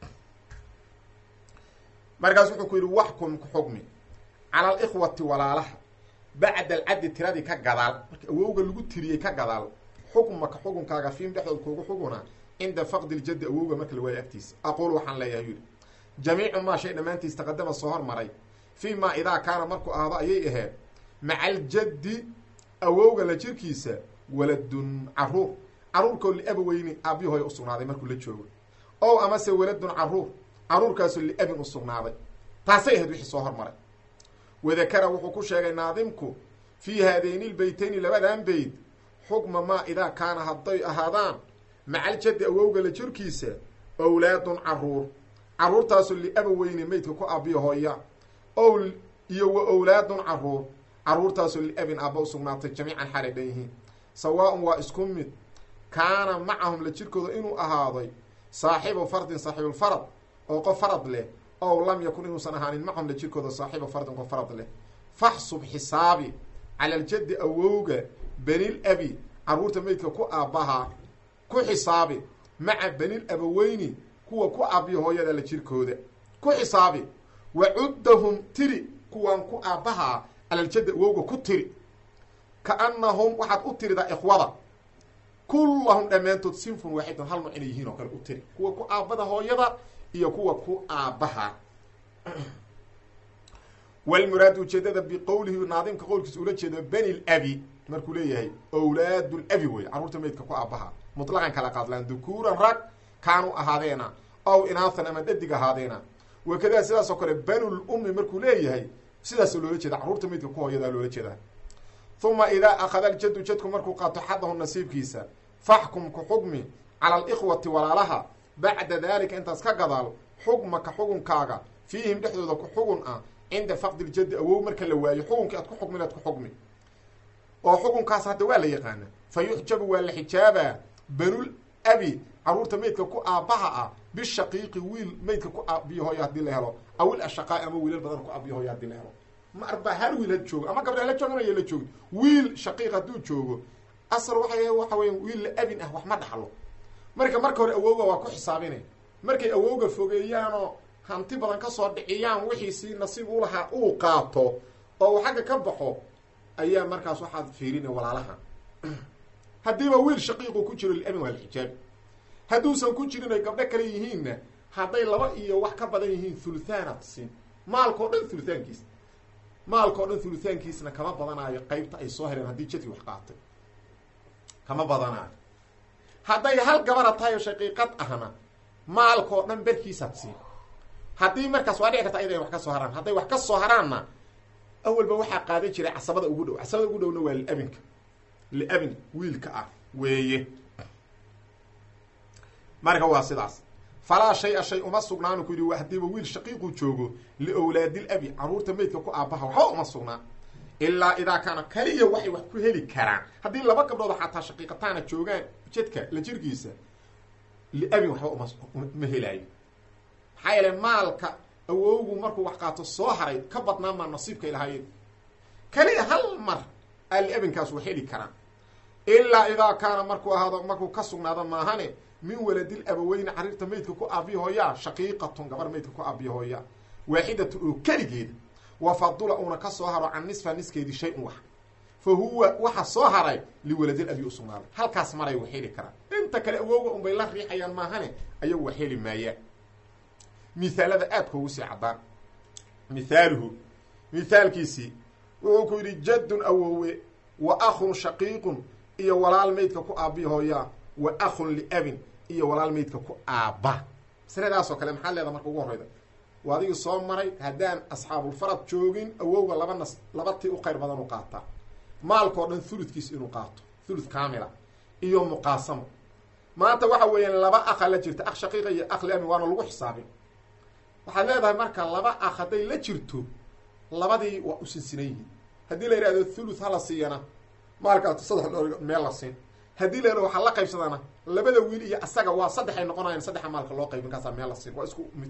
markaas wuxuu ku yidhi waxkum ku xukmi cala alikhwati walaalaha bacda alcaddi tiradii ka gadaal marka awowga lagu tiriyey ka gadaal xukmaka xukunkaaga fiim dhexdood kuugu xuguna cinda faqdi ljaddi awowga marka la waayo agtiisa aqul waxaan leeyahay yidhi jamiicu maa shay dhammaantiis taqadama soo hormaray fii maa idaa kaana markuu ahdo ayay ahayd maca aljaddi awowga la jirkiisa waladun caruur caruurkoo liabaweyni aabyahoy u sugnaaday markuu la joogo ow amase waladun caruur caruurkaasoo liabin u sugnaaday taasay ahayd wixii soo hormaray wadakara wuxuu ku sheegay naadimku fii haadayni lbeytayni labadan beyd xukma maa idaa kaana hadday ahaadaan macaljaddi awowga la jirkiisa owlaadun caruur caruurtaasoo liabaweyni meydka ku aabiyo hooya ow iyo wa owlaadun caruur caruurtaasoo liabin aabba u sugnaatay jamiican xaalay dhan yihiin sawaa-un waa isku mid kaana macahum la jirkooda inuu ahaaday saaxibu fardin saaxiibulfarad oo qof farad leh ow lam yakun inuusan ahaanin macahum la jirkooda saaxibu fardin qof farad leh faxsub xisaabi cala aljaddi awowga benil abi caruurta meydka ku aabbaha ku xisaabi maca benil abaweyni kuwa ku aabiyo hooyada la jirkooda ku xisaabi wa cuddahum tiri kuwaan ku aabbahaa calaljaddi awowga ku tiri kaannahum waxaad u tiridaa ikhwada kullahum dhammaantood sinfun waaxidun hal nooc inay yihiin oo kale u tiri kuwa ku aabbada hooyada iyo kuwa ku aabbaha walmuraadu ujeedada biqowlihi naadimka qowlkiisa ula jeedo beni labi markuu leeyahay owlaadu labi wey carruurta meydka ku aabbaha mutlaqan kala qaadlaan dukuuran rag kaanu ahaadeena ow inaathan ama dhadig ahaadeena wakadaa sidaas oo kale banul ummi markuu leeyahay sidaasoo loola jeeda carruurta meydka ku hooyadaa loola jeedaa uma idaa akhada aljaddu jadku markuu qaato xadahu nasiibkiisa faxkum ku xugmi cala alikhwati walaalaha bacda daalika intaas ka gadaal xugmaka xugunkaaga fiihim dhexdooda ku xugun ah cinda faqdi ljaddi awow marka la waayo xugunkii aad ku xugmin aad ku xugmi oo xukunkaas hadda waa la yaqaana fa yuxjabu waa la xijaabaa banul abi carruurta meydka ku aabbaha ah bishaqiiqi wiil meydka ku aabiyo hooya hadii la helo awil ashaqaa ama wiilal badan ku aabiyo hooya hadii la helo marba hal wiil had joogo ama gabdha la joogan aya la joogin wiil shaqiiq hadduu joogo asal waxa waxa weya wiil la abin ah wax ma dhaxlo marka marka hore awowga waa ku xisaabinay markay awowga fogeeyaanoo hanti badan kasoo dhiciyaan wixiisii nasiib u lahaa uu qaato oo uu xagga ka baxo ayaa markaas waxaad fiirina walaalaha haddiiba wiil shaqiiqu ku jiro liabin waa la xijaabi hadduusan ku jirin ay gabdho kale yihiinna hadday laba iyo wax ka badan yihiin thuluthaanaad siin maalkao dhan thuluthaankiis maalkao dhan thuluthaankiisna kama badanaayo qeybta ay soo heleen haddii jadkii wax qaatay kama badanaayo hadday hal gabara tahay oo shaqiiqad ahna maalkao dhan berkiisaad siin haddii markaas waa dhici karta ayada wax ka soo haraan hadday wax ka soo haraanna awalba waxaa qaadan jiray casabada ugu dhow casabada ugu dhowna waa liabinka liabin wiilka ah weeye marka waa sidaas falaa shay-a shay uma sugnaanu ku yidhi hadiiba wiil shaqiiquu joogo liowlaadil abi carruurta meydka ku aabbaha waxba uma sugnaa ilaa idaa kaana kaliya waxay wax ku heli karaan haddii laba gabdhooda xataa shaqiiqataana joogaan jadka la jirkiisa liabin waxba uma ma helaayo maxaa yeele maalka awowgu markuu wax qaato soo haray ka badnaan maa nasiibkay lahaayeen kaliya hal mar aa liabinkaas wax heli karaan ilaa idaa kaana markuu ahaado markuu ka sugnaado maahane min waladil abaweyne cariirta meydka ku aabiya hooyaa shaqiiqatun gabar meydka ku aabiya hooyaa waaxidatun oo keligeeda wa fadula uuna ka soo haro can nisfa niskeedii shay-un wax fa huwa waxa soo haray liwaladil abi usugnaaday halkaas maray wax heli karaan inta kale awowga unbay la riixayaan maahane ayagu wax heli maayaan mithaalada aadka ugu sii caddaan mithaaluhu mithaalkiisii wuxuu ku yidhi jaddun awowe wa akhun shaqiiqun iyo walaal meydka ku aabiya hooyaa wa akhun liabin iyo walaal meydka ku aabba masaladaasoo kale maxaad leedaha marka ugu horreyda waa adigii soo maray haddaan asxaabulfarad joogin awowga laba nas laba tii u qayr badan u qaataa maalkao dhan thuludkiis inuu qaato thulud kaamila iyo muqaasamo maanta waxa weeyaan laba akha la jirta akh shaqiiqa iyo akh liabin waana lagu xisaabin waxaad leedahay marka laba akh hadday la jirto labadii waa u sinsinan yihiin haddii la yidhahdo thuluth hala siiyana maalkaas saddex dhoor meel la siin haddii la yidhahdo waxaa la qaybsadana labada wiil iyo asaga waa saddex ay noqonayan saddexa maalka loo qaybin kaasaa meel la siin waa isku mid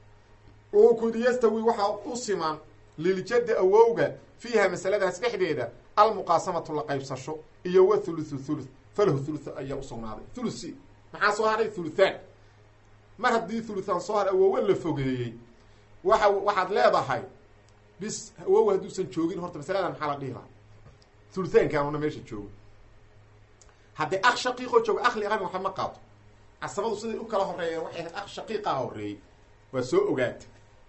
oo kudi yastawi waxaa u simaan liljaddi awowga fiiha masaladaas dhexdeeda almuqaasamatu la qaybsasho iyo wa thuluthu thuluth falahu thulutha ayaa usugnaaday thulusi maxaa soo haray thuluthaan mar haddii thuluthaan soo haray awowa la fogeeyey waxa waxaad leedahay bis awowa hadduusan joogin horta masaladan maxaa la dhihi lahaa thuluthaankaanuna meesha joogo haddii akh shaqiiqoo joogo akh liqabin waxba ma qaato casabadu siday u kala horeeyeen waxay ahayd akh shaqiiqaa horeeyey waa soo ogaata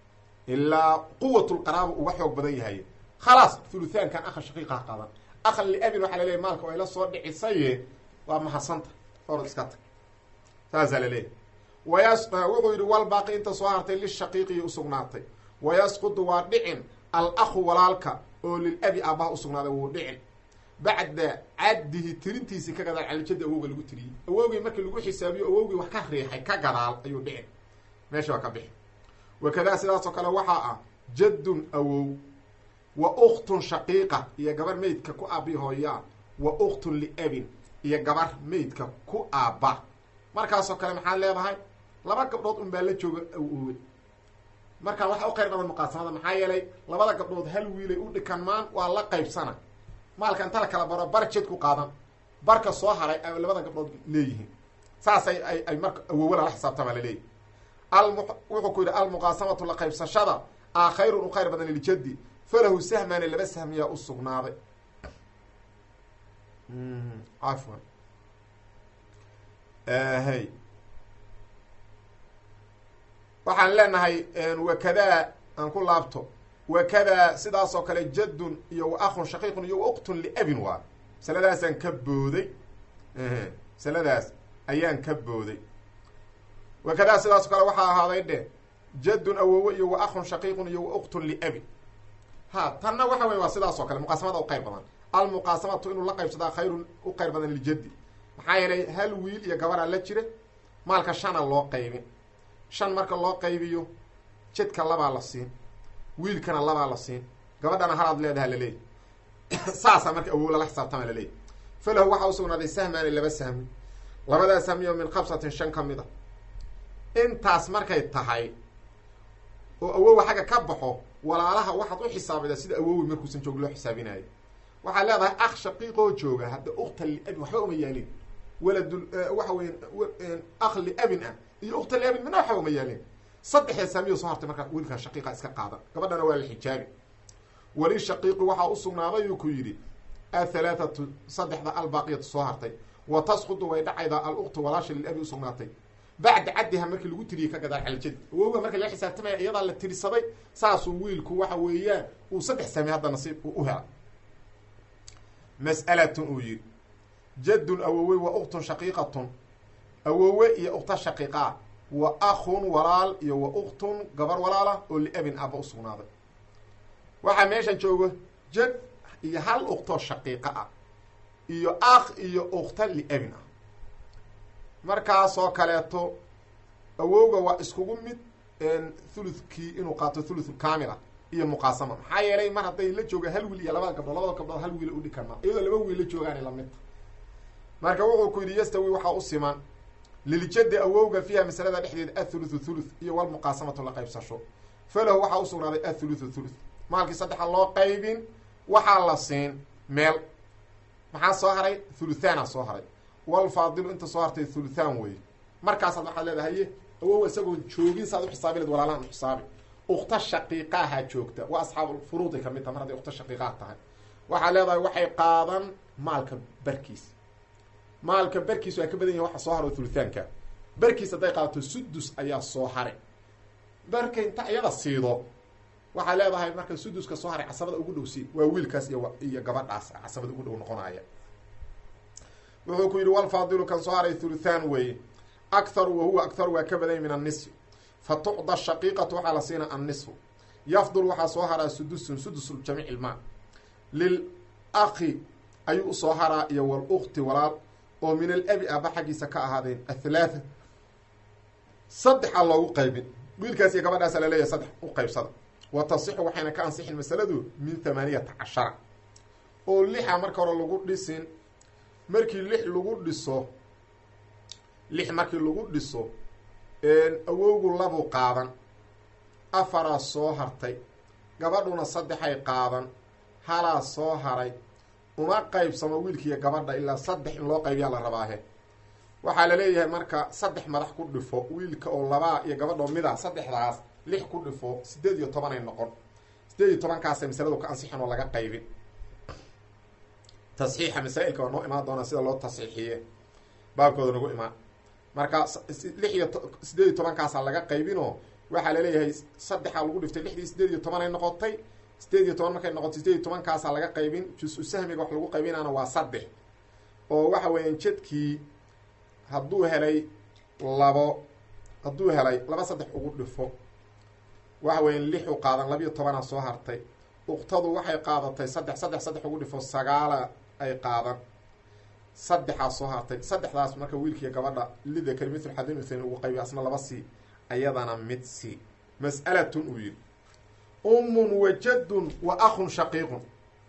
ilaa quwatulqaraaba uga xoog badan yahay khalaas thuluthaankan akha shaqiiqaa qadan akhan liabin waxaa laleeyahy maalka way la soo dhicisaye waa mahadsanta orod iska tag saasaa laleeyahy wayas wuxuu yidhi wal baaqi inta soo hartay lishaqiiqiyi usugnaatay wayasqudu waa dhicin al akhu walaalka oo lilabi aabbaha usugnaaday wuu dhicin bacda caddihi tirintiisii ka gadaal calijaddi awowga lagu tiriyey awowgii markii lagu xisaabiyo awowgii wax ka riixay ka gadaal ayuu dhicin meesha waa ka bixi wakadaa sidaasoo kale waxaa ah jaddun awow wa ukhtun shaqiiqa iyo gabar meydka ku aabi hooyaa wa ukhtun liabin iyo gabar meydka ku aabba markaasoo kale maxaad leedahay laba gabdhood un baa la jooga awowe markaa waxa u qayr badan muqaasamada maxaa yeelay labada gabdhood hal wiilay u dhikanmaan waa la qaybsana maalka inta la kala baro bar jed ku qaadan barka soo haray ay labada gabdhood leeyihiin saasay ay ay marka awowe lala xisaabtamaa laleeyahy alm wuxuu ku yidhi almuqaasamatu la qaybsashada a khayrun u khayr badan liljaddi falahu sahmaani laba sahmiyaa u sugnaaday cafwan hay waxaan leenahay wakadaa aan ku laabto wakadaa sidaasoo kale jaddun iyo wa akhun shaqiiqun iyo wa uktun liabin waa masaladaasaan ka booday masaladaas ayaan ka booday wakadaa sidaasoo kale waxaa ahaaday dhe jaddun awowe iyo wa akhun shaqiiqun iyo wa uktun liabin ha tanna waxa wey waa sidaas oo kale muqaasamada u qayr badan almuqaasamatu inuu la qaybsadaa khayrun u qayr badan liljaddi maxaa yeelay hal wiil iyo gabaraa la jira maalka shana loo qaybin shan marka loo qaybiyo jedka labaa la siin wiilkana labaa la siin gabadhana halaad leedaha laleeyahy saasaa marka awow lala xisaabtama laleeyahy falahu waxaa usugnaaday sahmaani laba sahmi labadaa sahmiyo min khamsatin shan ka mid a intaas markay tahay oo awowa xagga ka baxo walaalaha waxaad u xisaabida sida awowi markuusan joog loo xisaabinayo waxaad leedahay akh shaqiiqoo jooga hadda ukta liabin waxba uma yaalin waladul waxa weya akh liabin ah iyo ukta liabin midna waxba uma yaalin saddexda saamiyo soo hartay markaa wiilkan shaqiiqa iska qaadan gabadhana waa la xijaabi wali shaqiiqi waxaa usugnaaday uu ku yidhi athalaathatu saddexda albaaqiyatu soo hartay wa tasqudu way dhacaydaa aluktu walaasha lilabi usugnaatay bacda caddiha markii lagu tiriyey ka gadaal caljadi awowga marka laga xisaabtamaya iyadaa la tirisaday saasuu wiilku waxa weeyaan uu saddex saami hadda nasiib u hela mas'alatun uu yidhi jaddun awowe wa uktun shaqiiqatun awowe iyo ukta shaqiiqaa wa akhun walaal iyo wa uktun gabar walaala oo liabin aaba usugnaaday waxaa meeshan joogo jad iyo hal uktoo shaqiiqa ah iyo akh iyo ukta liabin ah markaasoo kaleeto awowga waa iskugu mid thuluthkii inuu qaato thuluth kaamil ah iyo muqaasama maxaa yeelay mar hadday la jooga hal wiil iyo labada gabdhood labada gabdhood hal wiila udhi karmaa iyadoo laba wiil la joogaana lamidta marka wuxuu ku yidhi yastawi waxaa u siman liljadi awowga fiiha masalada dhexdeeda athuluthu thuluth iyo walmuqaasamatu la qaybsasho falahu waxaa usugnaaday athuluthu thuluth maalkii saddexa loo qaybin waxaa la siin meel maxaa soo haray thuluthaana soo haray walfaadilu inta soo hartay thuluthaan wey markaasaad waxaad leedahay ye awow isagoon joogin saad uxisaabi leed walaalahan uxisaabi ukta shaqiiqaaha joogta waa asxaabulfuruuday kamid taha mar hadday ukta shaqiiqaha tahay waxaad leedahay waxay qaadan maalka barkiis maalka barkiis waa ka badan yahi waxa soo haro thuluthaanka barkiis hadday qaadato sudus ayaa soo haray barka inta iyada siido waxaad leedahay marka suduska soo haray casabada ugu dhow sii waa wiilkaas iyo iyo gabadhaas casabada ugu dhow noqonaya wuxuu ku yidhi walfaadilu kan soo haray thuluthaan weeye akharu wahuwa akharu waa ka badanya min annisfi fa tucda shaqiiqatu waxaa la siina annisfu yafdul waxaa soo haraa sudusun sudus jamiic ilmaa lil akhi ayuu usoo haraa iyo walukti walaal oo min alabi aba xaggiisa ka ahaadeen athalaatha saddexa loogu qaybin wiilkaas iyo gabadhaasa laleeyahay saddex u qaybsada wa tasixu waxayna ka ansixin masaladu min thamaaniyata cashara oo lixa marka hore lagu dhisin markii lix lagu dhiso lix markii lagu dhiso awowgu labu qaadan afaraa soo hartay gabadhuna saddexay qaadan halaa soo haray uma qaybsamo wiilkiiyo gabadha ilaa saddex in loo qaybiyaa la rabaahe waxaa la leeyahay marka saddex madax ku dhifo wiilka oo labaa iyo gabadha oo mida saddexdaas lix ku dhifo sideed iyo tobanay noqon sideed iyo tobankaasay masaladu ka ansixin oo laga qaybin tasxiixa masaa-ilka waa noo imaan doonaa sida loo tasxiixiye baabkooda nagu imaan marka lix iyo sideed iyo tobankaasaa laga qaybinoo waxaa laleeyahay saddexaa lagu dhiftay lixdii sideed iyo tobanay noqotay sideed iyo toban markay noqotay sideed iyo tobankaasaa laga qaybin jus-u sahmiga wax lagu qaybinaana waa saddex oo waxa weeyaan jadkii hadduu helay labo hadduu helay laba saddex ugu dhifo waxa weeyaan lixu qaadan labiiyo tobanaa soo hartay uktadu waxay qaadatay saddex saddex saddex ugu dhifo sagaala ay qaadan saddexaa soo hartay saddexdaas marka wiilkiiyo gabadha lidakari mithlu xadin uthayn ugu qaybi asna laba sii ayadana mid sii mas'alatun uu yidhi ummun wa jaddun wa akhun shaqiiqun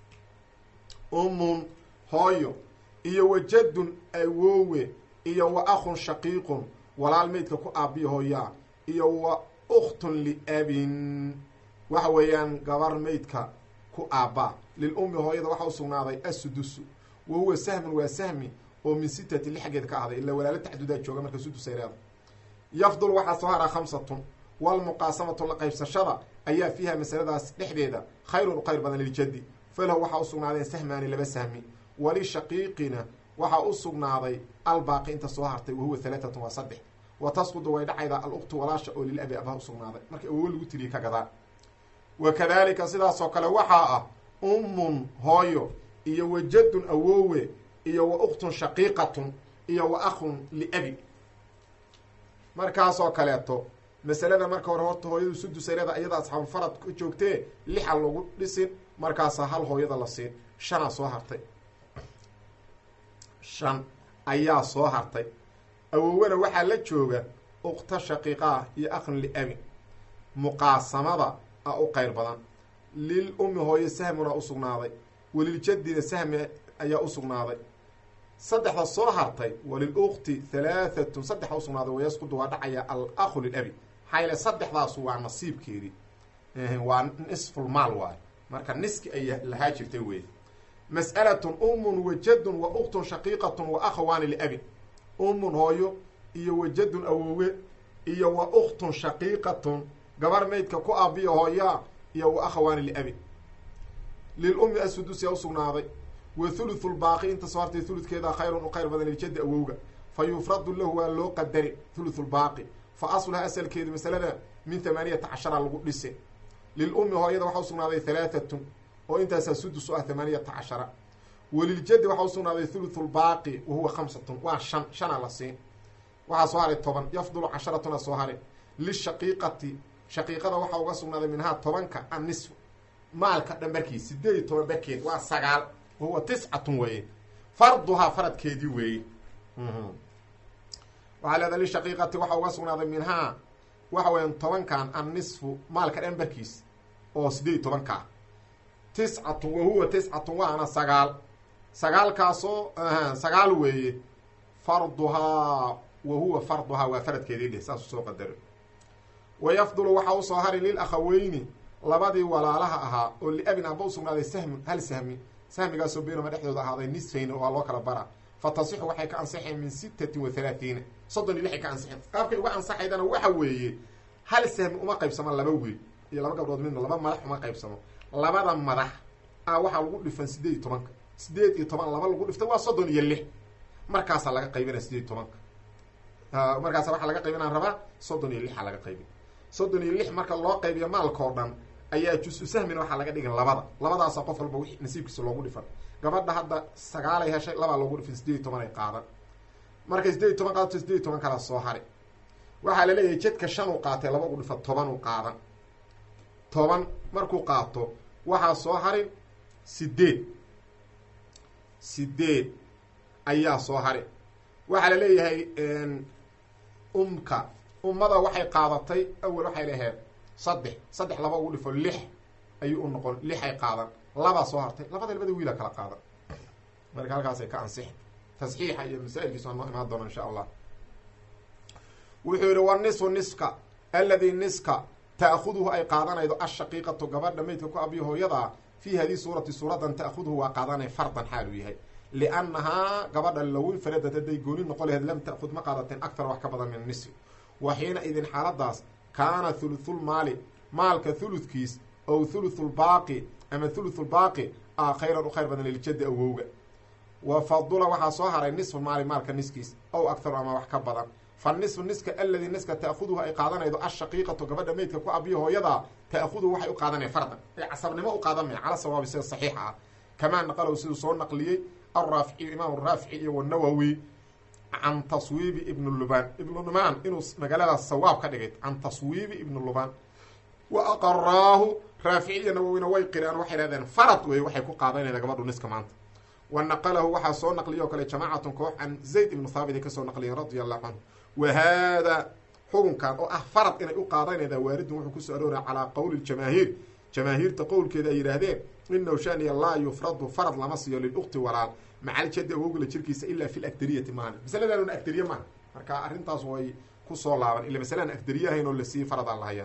ummun hooyo iyo wa jaddun awoowe iyo wa akhun shaqiiqun walaal meydka ku aabiya hooyaa iyo wa ukhtun liabin waxa weeyaan gabar meydka ku aabbaa lil ummi hooyada waxaa usugnaaday assudusu wa huwa sahmun waa sahmi oo min sitati li xaggeed ka ahday ilaa walaalo tacdudaa jooga marka sudusay leeda yafdul waxaa soo haraa khamsatun walmuqaasamatu la qaybsashada ayaa fiiha masaladaas dhexdeeda khayrun u khayr badan liljaddi falahu waxaa usugnaadeen sahmaani laba sahmi walishaqiiqina waxaa u sugnaaday albaaqi inta soo hartay wahuwa halaatatun waa saddex wa tasqudu way dhacaydaa aluktu walaasha oo lilabi abaha usugnaaday marka awowo lagu tiriye ka gadaa wa kadaalika sidaasoo kale waxaa ah ummun hooyo iyo wa jaddun awoowe iyo wa uktun shaqiiqatun iyo wa akhun liabi markaasoo kaleeto masalada marka hore horta hooyadu sudusayleeda iyada asxaabulfarad ka joogtee lixa lagu dhisin markaasaa hal hooyada la siin shanaa soo hartay shan ayaa soo hartay awowena waxaa la jooga ukta shaqiiqaah iyo aqn liabin muqaasamada a u qayr badan lil ummi hooyo sahmuna u sugnaaday waliljadina sahmi ayaa u sugnaaday saddexda soo hartay walil ukti halaahatun saddexa u sugnaaday wayasqudu waa dhacaya al akhu lilabi maxaa yaele saddexdaasu waa nasiibkeedii waa nisfulmaal waay marka niski ay lahaa jirtay wey mas'alatun ummun wajadun wa uktun shaqiiqatun wa akhawaani liabin ummun hooyo iyo wajadun awowe iyo wa uktun shaqiiqatun gabar maydka ku aabiya hooyaa iyo wa akhawaani liabin lilummi asudusyaa usugnaaday wa thuluthu lbaaqi inta soo hartay thuludkeeda khayrun u khayr badan liljaddi awowga fa yufradu lahu waa loo qadari thuluthu lbaaqi fa asluha asalkeedu masalada min thamaaniyata cashara lagu dhise lilummi hooyada waxaa usugnaaday halaahatun oo intaasaa sudus u ah thamaaniyata cashara waliljaddi waxaa usugnaaday thuluthu lbaaqi wa huwa khamsatun waa shan shana la siin waxaa soo haray toban yafdulu casharatuna soo haray lishaqiiqati shaqiiqada waxaa uga sugnaaday minhaa tobanka annisfu maalka dhambarkiis sideed iyo toban barkeed waa sagaal wahuwa tiscatun weeye farduhaa faradkeedii weeye waxaa leedahay lishaqiiqati waxaa uga sugnaaday minhaa waxa weeyaan tobankan annisfu maalka dhambarkiis oo sideed iyo tobankaa tiscatun wahuwa tiscatun waana sagaal sagaalkaasoo sagaal weeye farduhaa wahuwa farduhaa waa faradkeedii dheh saasuu soo qadaro wayafdulu waxaa usoo hari lil akhaweyni labadii walaalaha ahaa oo liabin aba u sugnaaday sahmun hal sahmi sahmigaasoo beynama dhexdooda ahaaday nisfayn waa loo kala bara fa tasixu waxay ka ansaxeen min sittatin wa halaathiina soddon iyo lixay ka ansixeen qaabkay uga ansaxaydana waxa weeye hal sahmi uma qaybsamo laba wiil iyo laba gabdhood midna laba madax uma qaybsamo labada madax a waxaa lagu dhifan sideed iyo tobanka sideed iyo toban laba lagu dhiftay waa soddon iyo lix markaasaa laga qaybinaya sideed iyo tobanka markaasa waxaa laga qaybinaa rabaa soddon iyo lixa laga qaybin soddon iyo lix marka loo qaybiyo maalka oo dhan ayaa jus-u sahmina waxaa laga dhigin labada labadaasa qof walba wixii nasiibkiisa loogu dhifan gabadha hadda sagaalay heshay labaa loogu dhifan sideed iyo toban ay qaadan markay sideed iyo toban qaadato sideed iyo toban kalaa soo hari waxaa la leeyahay jedka shan uu qaatay laba ugu dhifa toban uu qaadan toban markuu qaato waxaa soo harin sideed sideed ayaa soo hari waxaa la leeyahay umka ummada waxay qaadatay awel waxay laheed saddex saddex laba ugu dhifo lix ayuu u noqon lixay qaadan labaa soo hartay labada labada wiila kala qaadan marka halkaasay ka ansixin tasxiixa iyo masaa-ilkiisu waa noo imaan doona insha allah wuxuu yihi wa nisfu niska alladii niska ta'khuduhu ay qaadanaydo ashaqiiqatu gabadha maydka ku abiyo hooyadaa fii hadii suurati suuradan ta'khuduhu waa qaadanay fardan xaaluu yahay liannahaa gabadha low infaradat hadday gooni noqon laheed lam ta'khud ma qaadateen aktar wax ka badan min nisfi wa xiina idin xaaladaas kaana thuluthulmaali maalka thuludkiis ow thuluthulbaaqi ama thuluthulbaaqi a khayran u khayr badan liljaddi awowga wa fadula waxaa soo haray nisfu maali maalka niskiis ow aktaru ama wax ka badan fa nisfu niska aladii niska ta'khuduhu ay qaadanaydo ashaqiiqatu gabadha meydka ku abiyo hooyadaa ta'khuduhu waxay u qaadanaya fardan ay casabnimo u qaadan maya cala sawaabi sida saxiixa ah kamaa naqalow siduu soo naqliyey alraaficiyu imaam raafici iyo wanawowi can taswiibi ibn lubaan ibnu lumaan inuu magaaladaas sawaab ka dhigay can taswiibi ibnu lubaan wa aqaraahu raafici iyo nawowina way qireen waxay hahdeen farad wey waxay ku qaadanayda gabadhu niska maanta wa naqalahu waxaa soo naqliya oo kale jamaacatun koox can zayd ibnu thaabit ay kasoo naqliyeen radia allahu canhu wa haadaa xukunkan oo ah farad inay u qaadanayda waaridun wuxuu kusoo arooraya calaa qowli jamaahiir jamaahiirta qowlkeeda ay yidhaahdeen inahu shaniya laa yufradu farad lama siiyo lilukti walaal macaljadi awowgala jirkiisa ilaa fi lakdariyati maahan masaladanuna agdariye maaha marka arrintaas way kusoo laaban ila masalaan agdariye ahayn oo lasii faradaan lahayaa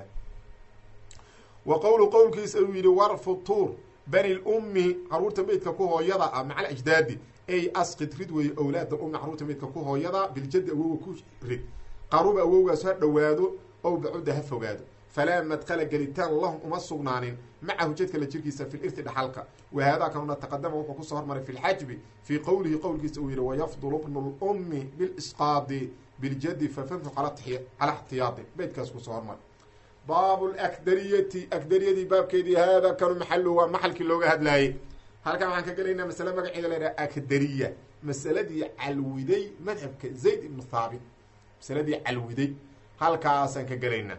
wa qowlu qowlkiisa uu yidhi warfutuur bani lummi caruurta meydka ku hooyada ah macal ajdaadi ey asqid rid weeye owlaada ummi caruurta meydka ku hooyada biljadi awowga ku rid qaruba awowgaas ha dhowaado ow bacuda ha fogaado falaa madqala gelitaan lahum uma sugnaanin macahu jadka la jirkiisa fi lirti dhaxalka wahaadaa kanuna taqadama wuxuu kusoo hormaray fi lxajbi fii qowlihi qowlkiisa uu yihi wayafdulu bnu lummi bilisqaadi biljadi fafamhu calaa ixtiyaadi beydkaas kusoo hormaray baabu lakdariyati akdariyadii baabkeedii haadaa kanu maxaluhu waa maxalkii looga hadlaayey halkan waxaan ka gelaynaa masale magaceeda la yidhaha akdariya masaladii calwiday madhabka zayd ibnu thaabit masaladii calwiday halkaasaan ka gelaynaa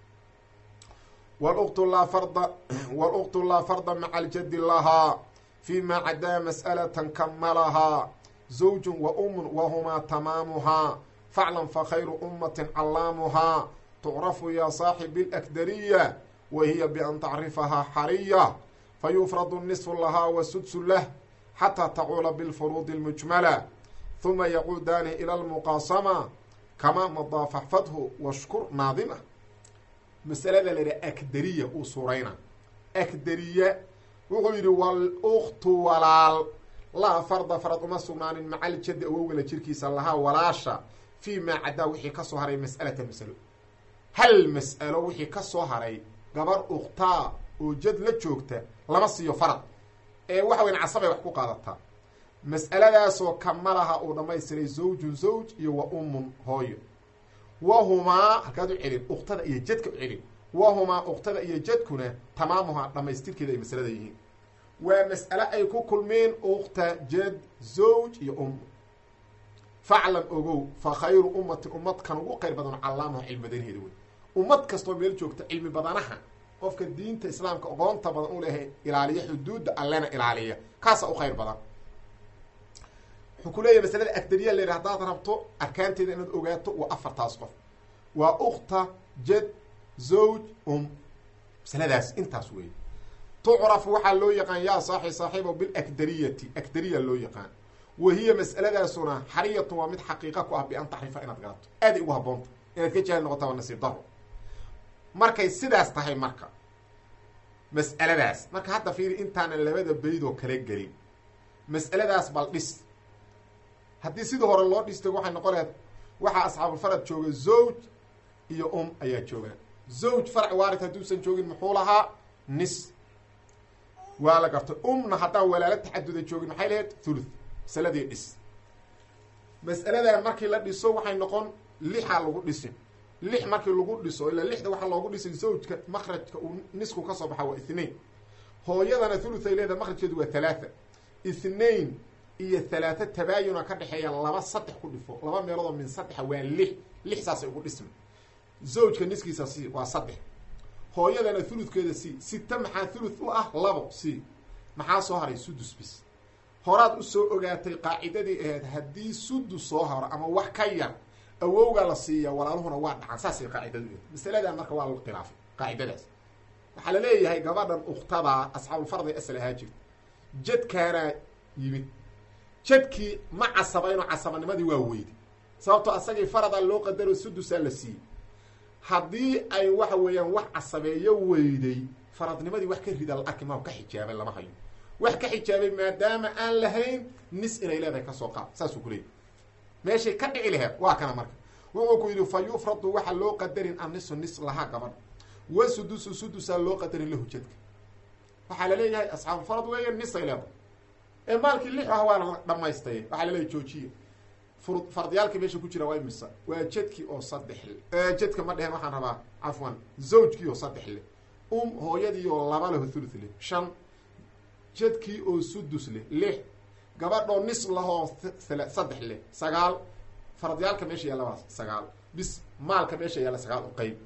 wluktu laa farda wاluktu laa farda maca aljadi lahaa fi ma cadaa mas'alatan kamalahaa zawjun wa umun wahumaa tamaamuhaa faclan fakhayru ummatin callaamuhaa tucrafu yaa saaxibi اlakdariya wa hiya bian tacrifahaa xariya fayufradu nisfu lahaa wa sudsu lah xataa tacuula bilfuruudi اlmujmala huma yacuudaani ila lmuqaasama kamaa madaa faxfadhu washkur naadima masalada la yidhaha akdariya uu suurayna akdariya wuxuu yidhi waluktu walaal laa farda farad uma sugnaanin macaljadi awowgala jirkiisa lahaa walaasha fii maa caddaa wixii ka soo haray mas'alata masalo hal mas'alo wixii ka soo haray gabar ukhtaa oo jad la joogta lama siiyo farad ee waxa weyan casabay wax ku qaadataa mas'aladaasoo kamalaha uu dhammaystiray zawjun zawj iyo wa ummun hooyo wahumaa halkaad u celin uktada iyo jadka u celin wahumaa uktada iyo jadkuna tamaamuhaa dhammaystirkeeda ay masalada yihiin waa mas'ale ay ku kulmeen ukta jad zawj iyo um faclan ogow fa khayru ummatin ummad kan ugu qayr badano callaamuha cilmi badanaheeda wey ummad kastoo meel joogta cilmi badanaha qofka diinta islaamka oqoonta badan u lehay ilaaliya xuduudda allena ilaaliya kaasa u khayr badan wuxuu ku leeyahy masalada agdariya la yidhi hadaad rabto arkaanteeda inaad ogaato waa afartaas qof waa ukta jad zawj um masaladaas intaas weeye tucraf waxaa loo yaqaan yaa saaxi saaxiibo bilakdariyati akdariya loo yaqaan wa hiya mas'aladaasuna xariyatun waa mid xaqiiqa ku ah bian taxrifa inaad garato aaday ugu haboonta inaad ka jaahil noqota waa nasiib daro markay sidaas tahay marka mas'aladaas marka hadda fiiri intaanan labada baydoo kala gelin mas'aladaas bal dhis haddii sidii hore loo dhistay waxay noqon lahayd waxaa asxaabulfarad jooga zawj iyo um ayaa joogaan zawj farc waarid hadduusan joogin muxuu lahaa nis waa la gartay umna haddaan walaalo taxaduda joogin maxay lahayd thuluth masaladii dhis mas'aladan markii la dhiso waxay noqon lixaa lagu dhisin lix markii lagu dhiso ilaa lixda waxaa loogu dhisay zawjka makrajka uu nisku ka soo baxa waa ithnain hooyadana thuluth ay leedahay makrajkeedu waa thalaatha ithnain iyo thalaatha tabaayuna ka dhexeeya laba saddex ku dhifo laba meeloodoo min saddexa waa lix lix saasay ugu dhismi zawjka niskiisa c waa saddex hooyadana thuludkeeda c sita maxaa thuluth u ah labo c maxaa soo haray sudus bis horaad usoo ogaatay qaacidadii ahayd haddii sudus soo haro ama wax ka yar awowgaa la siiya walaaluhuna waa dhacan saasay qaacidadu ahayd masaladan marka waa lagu khilaafay qaacidadaas waxaa la leeyahay gabadhan ukhtadaa asxaabulfarday asal ahaa jirta jadkaanaa yimid jadkii ma casabayno casabanimadii waa weyday sababtoo asagii faradaa loo qadaro sudusaa la siiyey haddii ay waxa weeyaan wax casabeeyo weyday faradnimadii wax ka rida la arki maa ka xijaabay lama hayo wax ka xijaabay maadaama aan lahayn nis inay leedahay kasoo qaad saasuu ku leeyay meeshay ka dhici laheed waa kana marka wuxuu ku yidhi fa yufradu waxa loo qadarin annisu nis lahaa gabadha wa sudusu sudusaa loo qadarin lahu jadka waxaa laleeyahay asxaabu farad weeya nisay leedahay ee maalkii lix ah waa la dhamaystay waxaa laleeyahy joojiya fur fardiyaalka meesha ku jira waa imisa waa jadkii oo saddex le jadka ma dhehen waxaan rabaa cafwan zawjkii oo saddex leh um hooyadii oo laba leho thuluth leh shan jadkii oo sudus leh lix gabadhoo nis lahoo saddex leh sagaal fardiyaalka meesha yaalla waa sagaal bis maalka meesha yaalla sagaal uqayb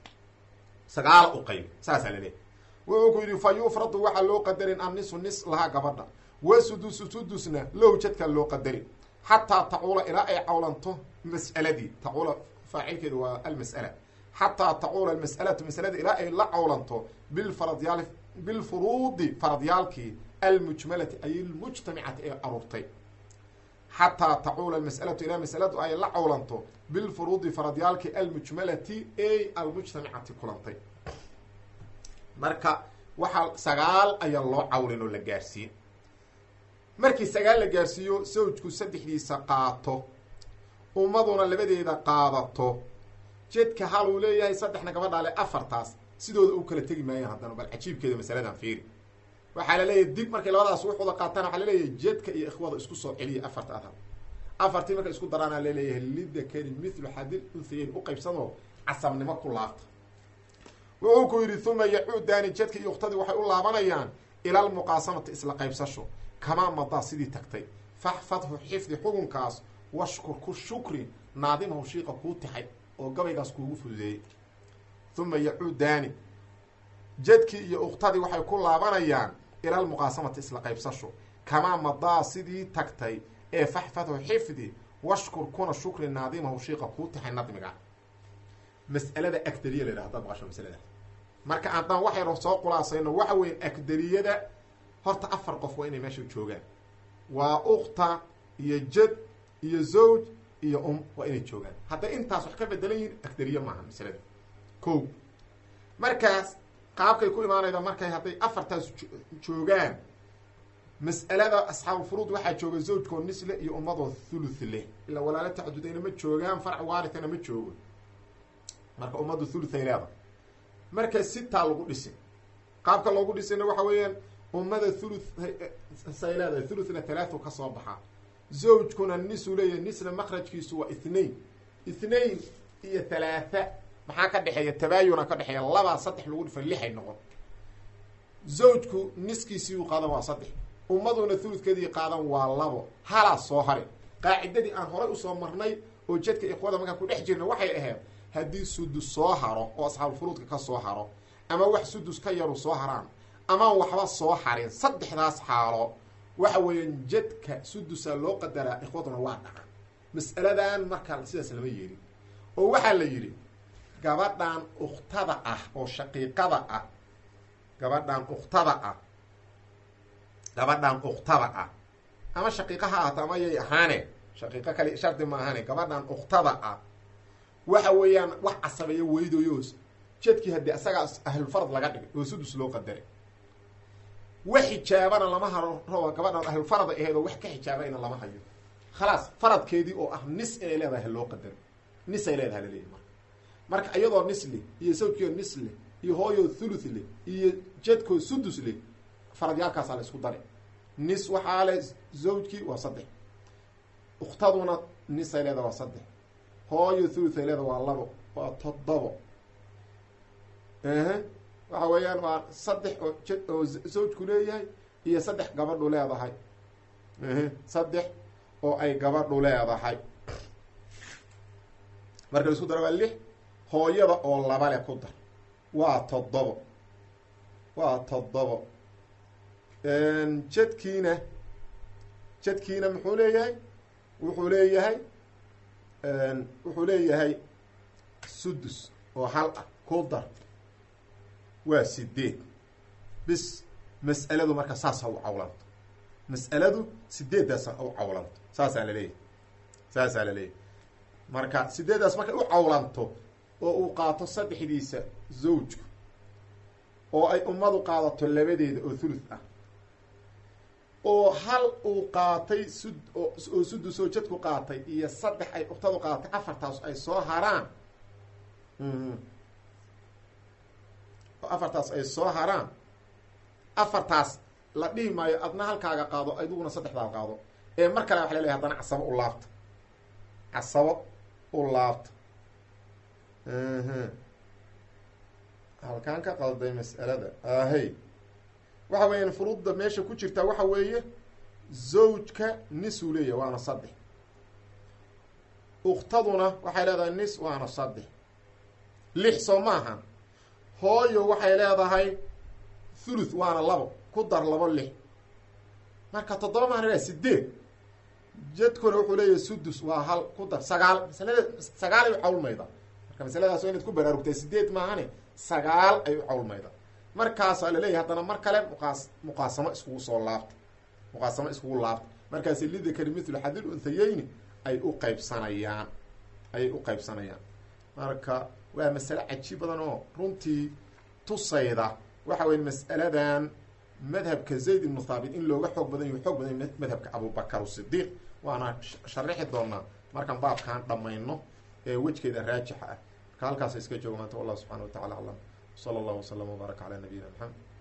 sagaal uqayb saasaa laleeyahy wuxuu ku yidhi fa yufradu waxaa loo qadarin annisu nis lahaa gabadha wa sudusu sudusna low jadka loo qadarin xataa tacuula ilaa ay cawlanto mas'aladii tacuula faacilkeedu waa almas'ala xataa tacuula almas'alatu masalada ilaa ay la cawlanto bilfaradyaal bilfuruudi faradyaalkii almujmalati ay lmujtamicati ee aruurtay xataa tacuula almas'alatu ilaa masaladu ay la cawlanto bilfuruudi faradyaalkii almujmalati ay almujtamicati kulantay marka waxaa sagaal ayaa loo cawlin oo la gaarsiin markii sagaal la gaarsiiyo sawjku saddexdiisa qaato ummaduna labadeeda qaadato jedka hal uu leeyahay saddexna gabadhaale afartaas sidooda u kala tegi maayan haddana bal cajiibkeeda masaladan fiiri waxaa la leeyahay dib markay labadaas wuxuuda qaataan waxaa laleeyahay jedka iyo ikhwada isku soo celiya afarta adhar afartii markay isku daraana laleeyahay lidakari mithlu xadil unhayeyn u qaybsanoo casabnimo ku laabta wuxuu ku yidhi uma yacuudaani jedka iyo ukhtadii waxay u laabanayaan ila almuqaasamati isla qaybsasho kamaa madaa sidii tagtay faxfadhu xifdi xukunkaas washkur ku shukri naadimahu shiiqa kuu tixay oo gabaygaas kuugu fududeeyey uma yacuudaani jadkii iyo uktadii waxay ku laabanayaan ila lmuqaasamati isla qaybsasho kamaa madaa sidii tagtay ee faxfadhu xifdi washkur kuna shukri naadimahu shiiqa kuu taxay nadmiga mas'alada agdariya la yidhaha hadaad maqasho masaladaas marka haddaan waxaynu soo khulaasayno waxa weyn agdariyada horta afar qof waa inay meesha joogaan waa ukta iyo jad iyo zawj iyo um waa inay joogaan hadday intaas wax ka bedelan yihiin agdariye maaha masalada ko markaas qaabkay ku imaanayda markay hadday afartaas joogaan mas'alada asxaabufuruud waxaa jooga zawjkoo nisle iyo ummadoo thuluth leh ilaa walaalo tacadudayna ma joogaan farc waarithana ma joogo marka ummaddu thuluthay leeda marka sitaa lagu dhisin qaabka loogu dhisayna waxa weeyaan ummada thuluth say leedahay thuluthna talaatu ka soo baxaa zawjkuna nisuu leeyahay nisna makrajkiisu waa ithnain ithnain iyo thalaatha maxaa ka dhexeeya tabaayuna ka dhexeeya labaa saddex lagu dhifay lixay noqon zawjku niskiisii u qaadan waa saddex ummaduna thuludkeedii qaadan waa labo halaa soo hare qaacidadii aan horay usoo marnay oo jadka ikhwada markaan ku dhex jirna waxay ahayd haddii sudus soo haro oo asxaabufuruudka ka soo haro ama wax sudus ka yaru soo haraan amaan waxba soo harin saddexdaas xaalo waxa weeyaan jadka sudusa loo qadaraa ikhwaduna waa dhaca mas'aladan markaa sidaas lama yeelin oo waxaa la yidhi gabadhan uktada ah oo shaqiiqada ah gabadhan uktada ah gabadhan uktada ah ama shaqiiqa ha ahaato ama yay ahaane shaqiiqo kale shardi ma ahane gabadhan uktada ah waxa weeyaan wax casabeeya weydoyos jadkii haddii asagaa ahlulfarad laga dhigay oo sudus loo qadaray wax xijaabana lama haro raba gabadhan ahlulfarada aheed oo wax ka xijaabayna lama hayo khalaas faradkeedii oo ah nis inay leedahay ha loo qadaro nisay leedahay laleeyahy marka marka iyadoo nis leh iyo sawjkio nis leh iyo hooyoo thuluth leh iyo jadkoo sudus leh faradyaalkaasaa la isku dare nis waxaa le zawjkii waa saddex ukhtaduna nisay leedahay waa saddex hooyo thuluthay leeda waa labo waa toddobo ehe waxa weeyaan waa saddex oo j oo zawjku leeyahay iyo saddex gabadhu leedahay ehe saddex oo ay gabadhu leedahay marka la isku daro waa lix hooyada oo laba le ku dar waa toddobo waa toddobo jadkiina jadkiina muxuu leeyahay wuxuu leeyahay wuxuu leeyahay sudus oo hal ah ku dar waa sideed bis mas'aladu marka saasa u cawlanto mas'aladu sideeddaasa u cawlanto saasaa laleeyahay saasaa laleeyahay marka sideeddaas markay u cawlanto oo uu qaato saddexdiisa zawjku oo ay ummadu qaadato labadeeda oo thuluth ah oo hal uu qaatay sud oo sudusoo jadku qaatay iyo saddex ay uktadu qaadatay afartaas ay soo haraan oo afartaas ay soo haraan afartaas la dhihi maayo adna halkaaga qaado adiguna saddexdaad qaado ee mar kale waxa lelehay haddana casabo u laabta casabo u laabta halkaan ka qalday mas'alada ahey waxa weeyaan furuudda meesha ku jirtaa waxa weeye zawjka nisuu leeyahay waana saddex uktaduna waxay leedahay nis waana saddex lix soo maaha hooyo waxay leedahay thuluth waana labo ku dar labo lix marka toddoba maana leedahay sideed jadkuna wuxuu leeyahay sudus waa hal ku dar sagaal masalada sagaal ay u cawlmayda marka masaladaas waa inaad ku baraarugtay sideed maahane sagaal ay u cawlmayda markaasaa laleeyahay haddana mar kale muqaas muqaasamo iskugu soo laabta muqaasamo iskugu laabta markaasi lidakari mithlu xadil unthayeyni ay u qaybsanayaan ayay u qaybsanayaan marka waa masale cajiib badan oo runtii tusayda waxa weye mas'aladan madhabka zayd ibnu thaabit in looga xoog badan yahu xoog badan madhabka abubakar sidiiq waana sharixi doonaa markaan baabkaan dhammayno ee wejgeeda raajixa ah marka halkaasa iska jooga maanta wallahu subxana wa tacala aclam slى اllah وsلم وbaaرك عlى نabiyina mحamed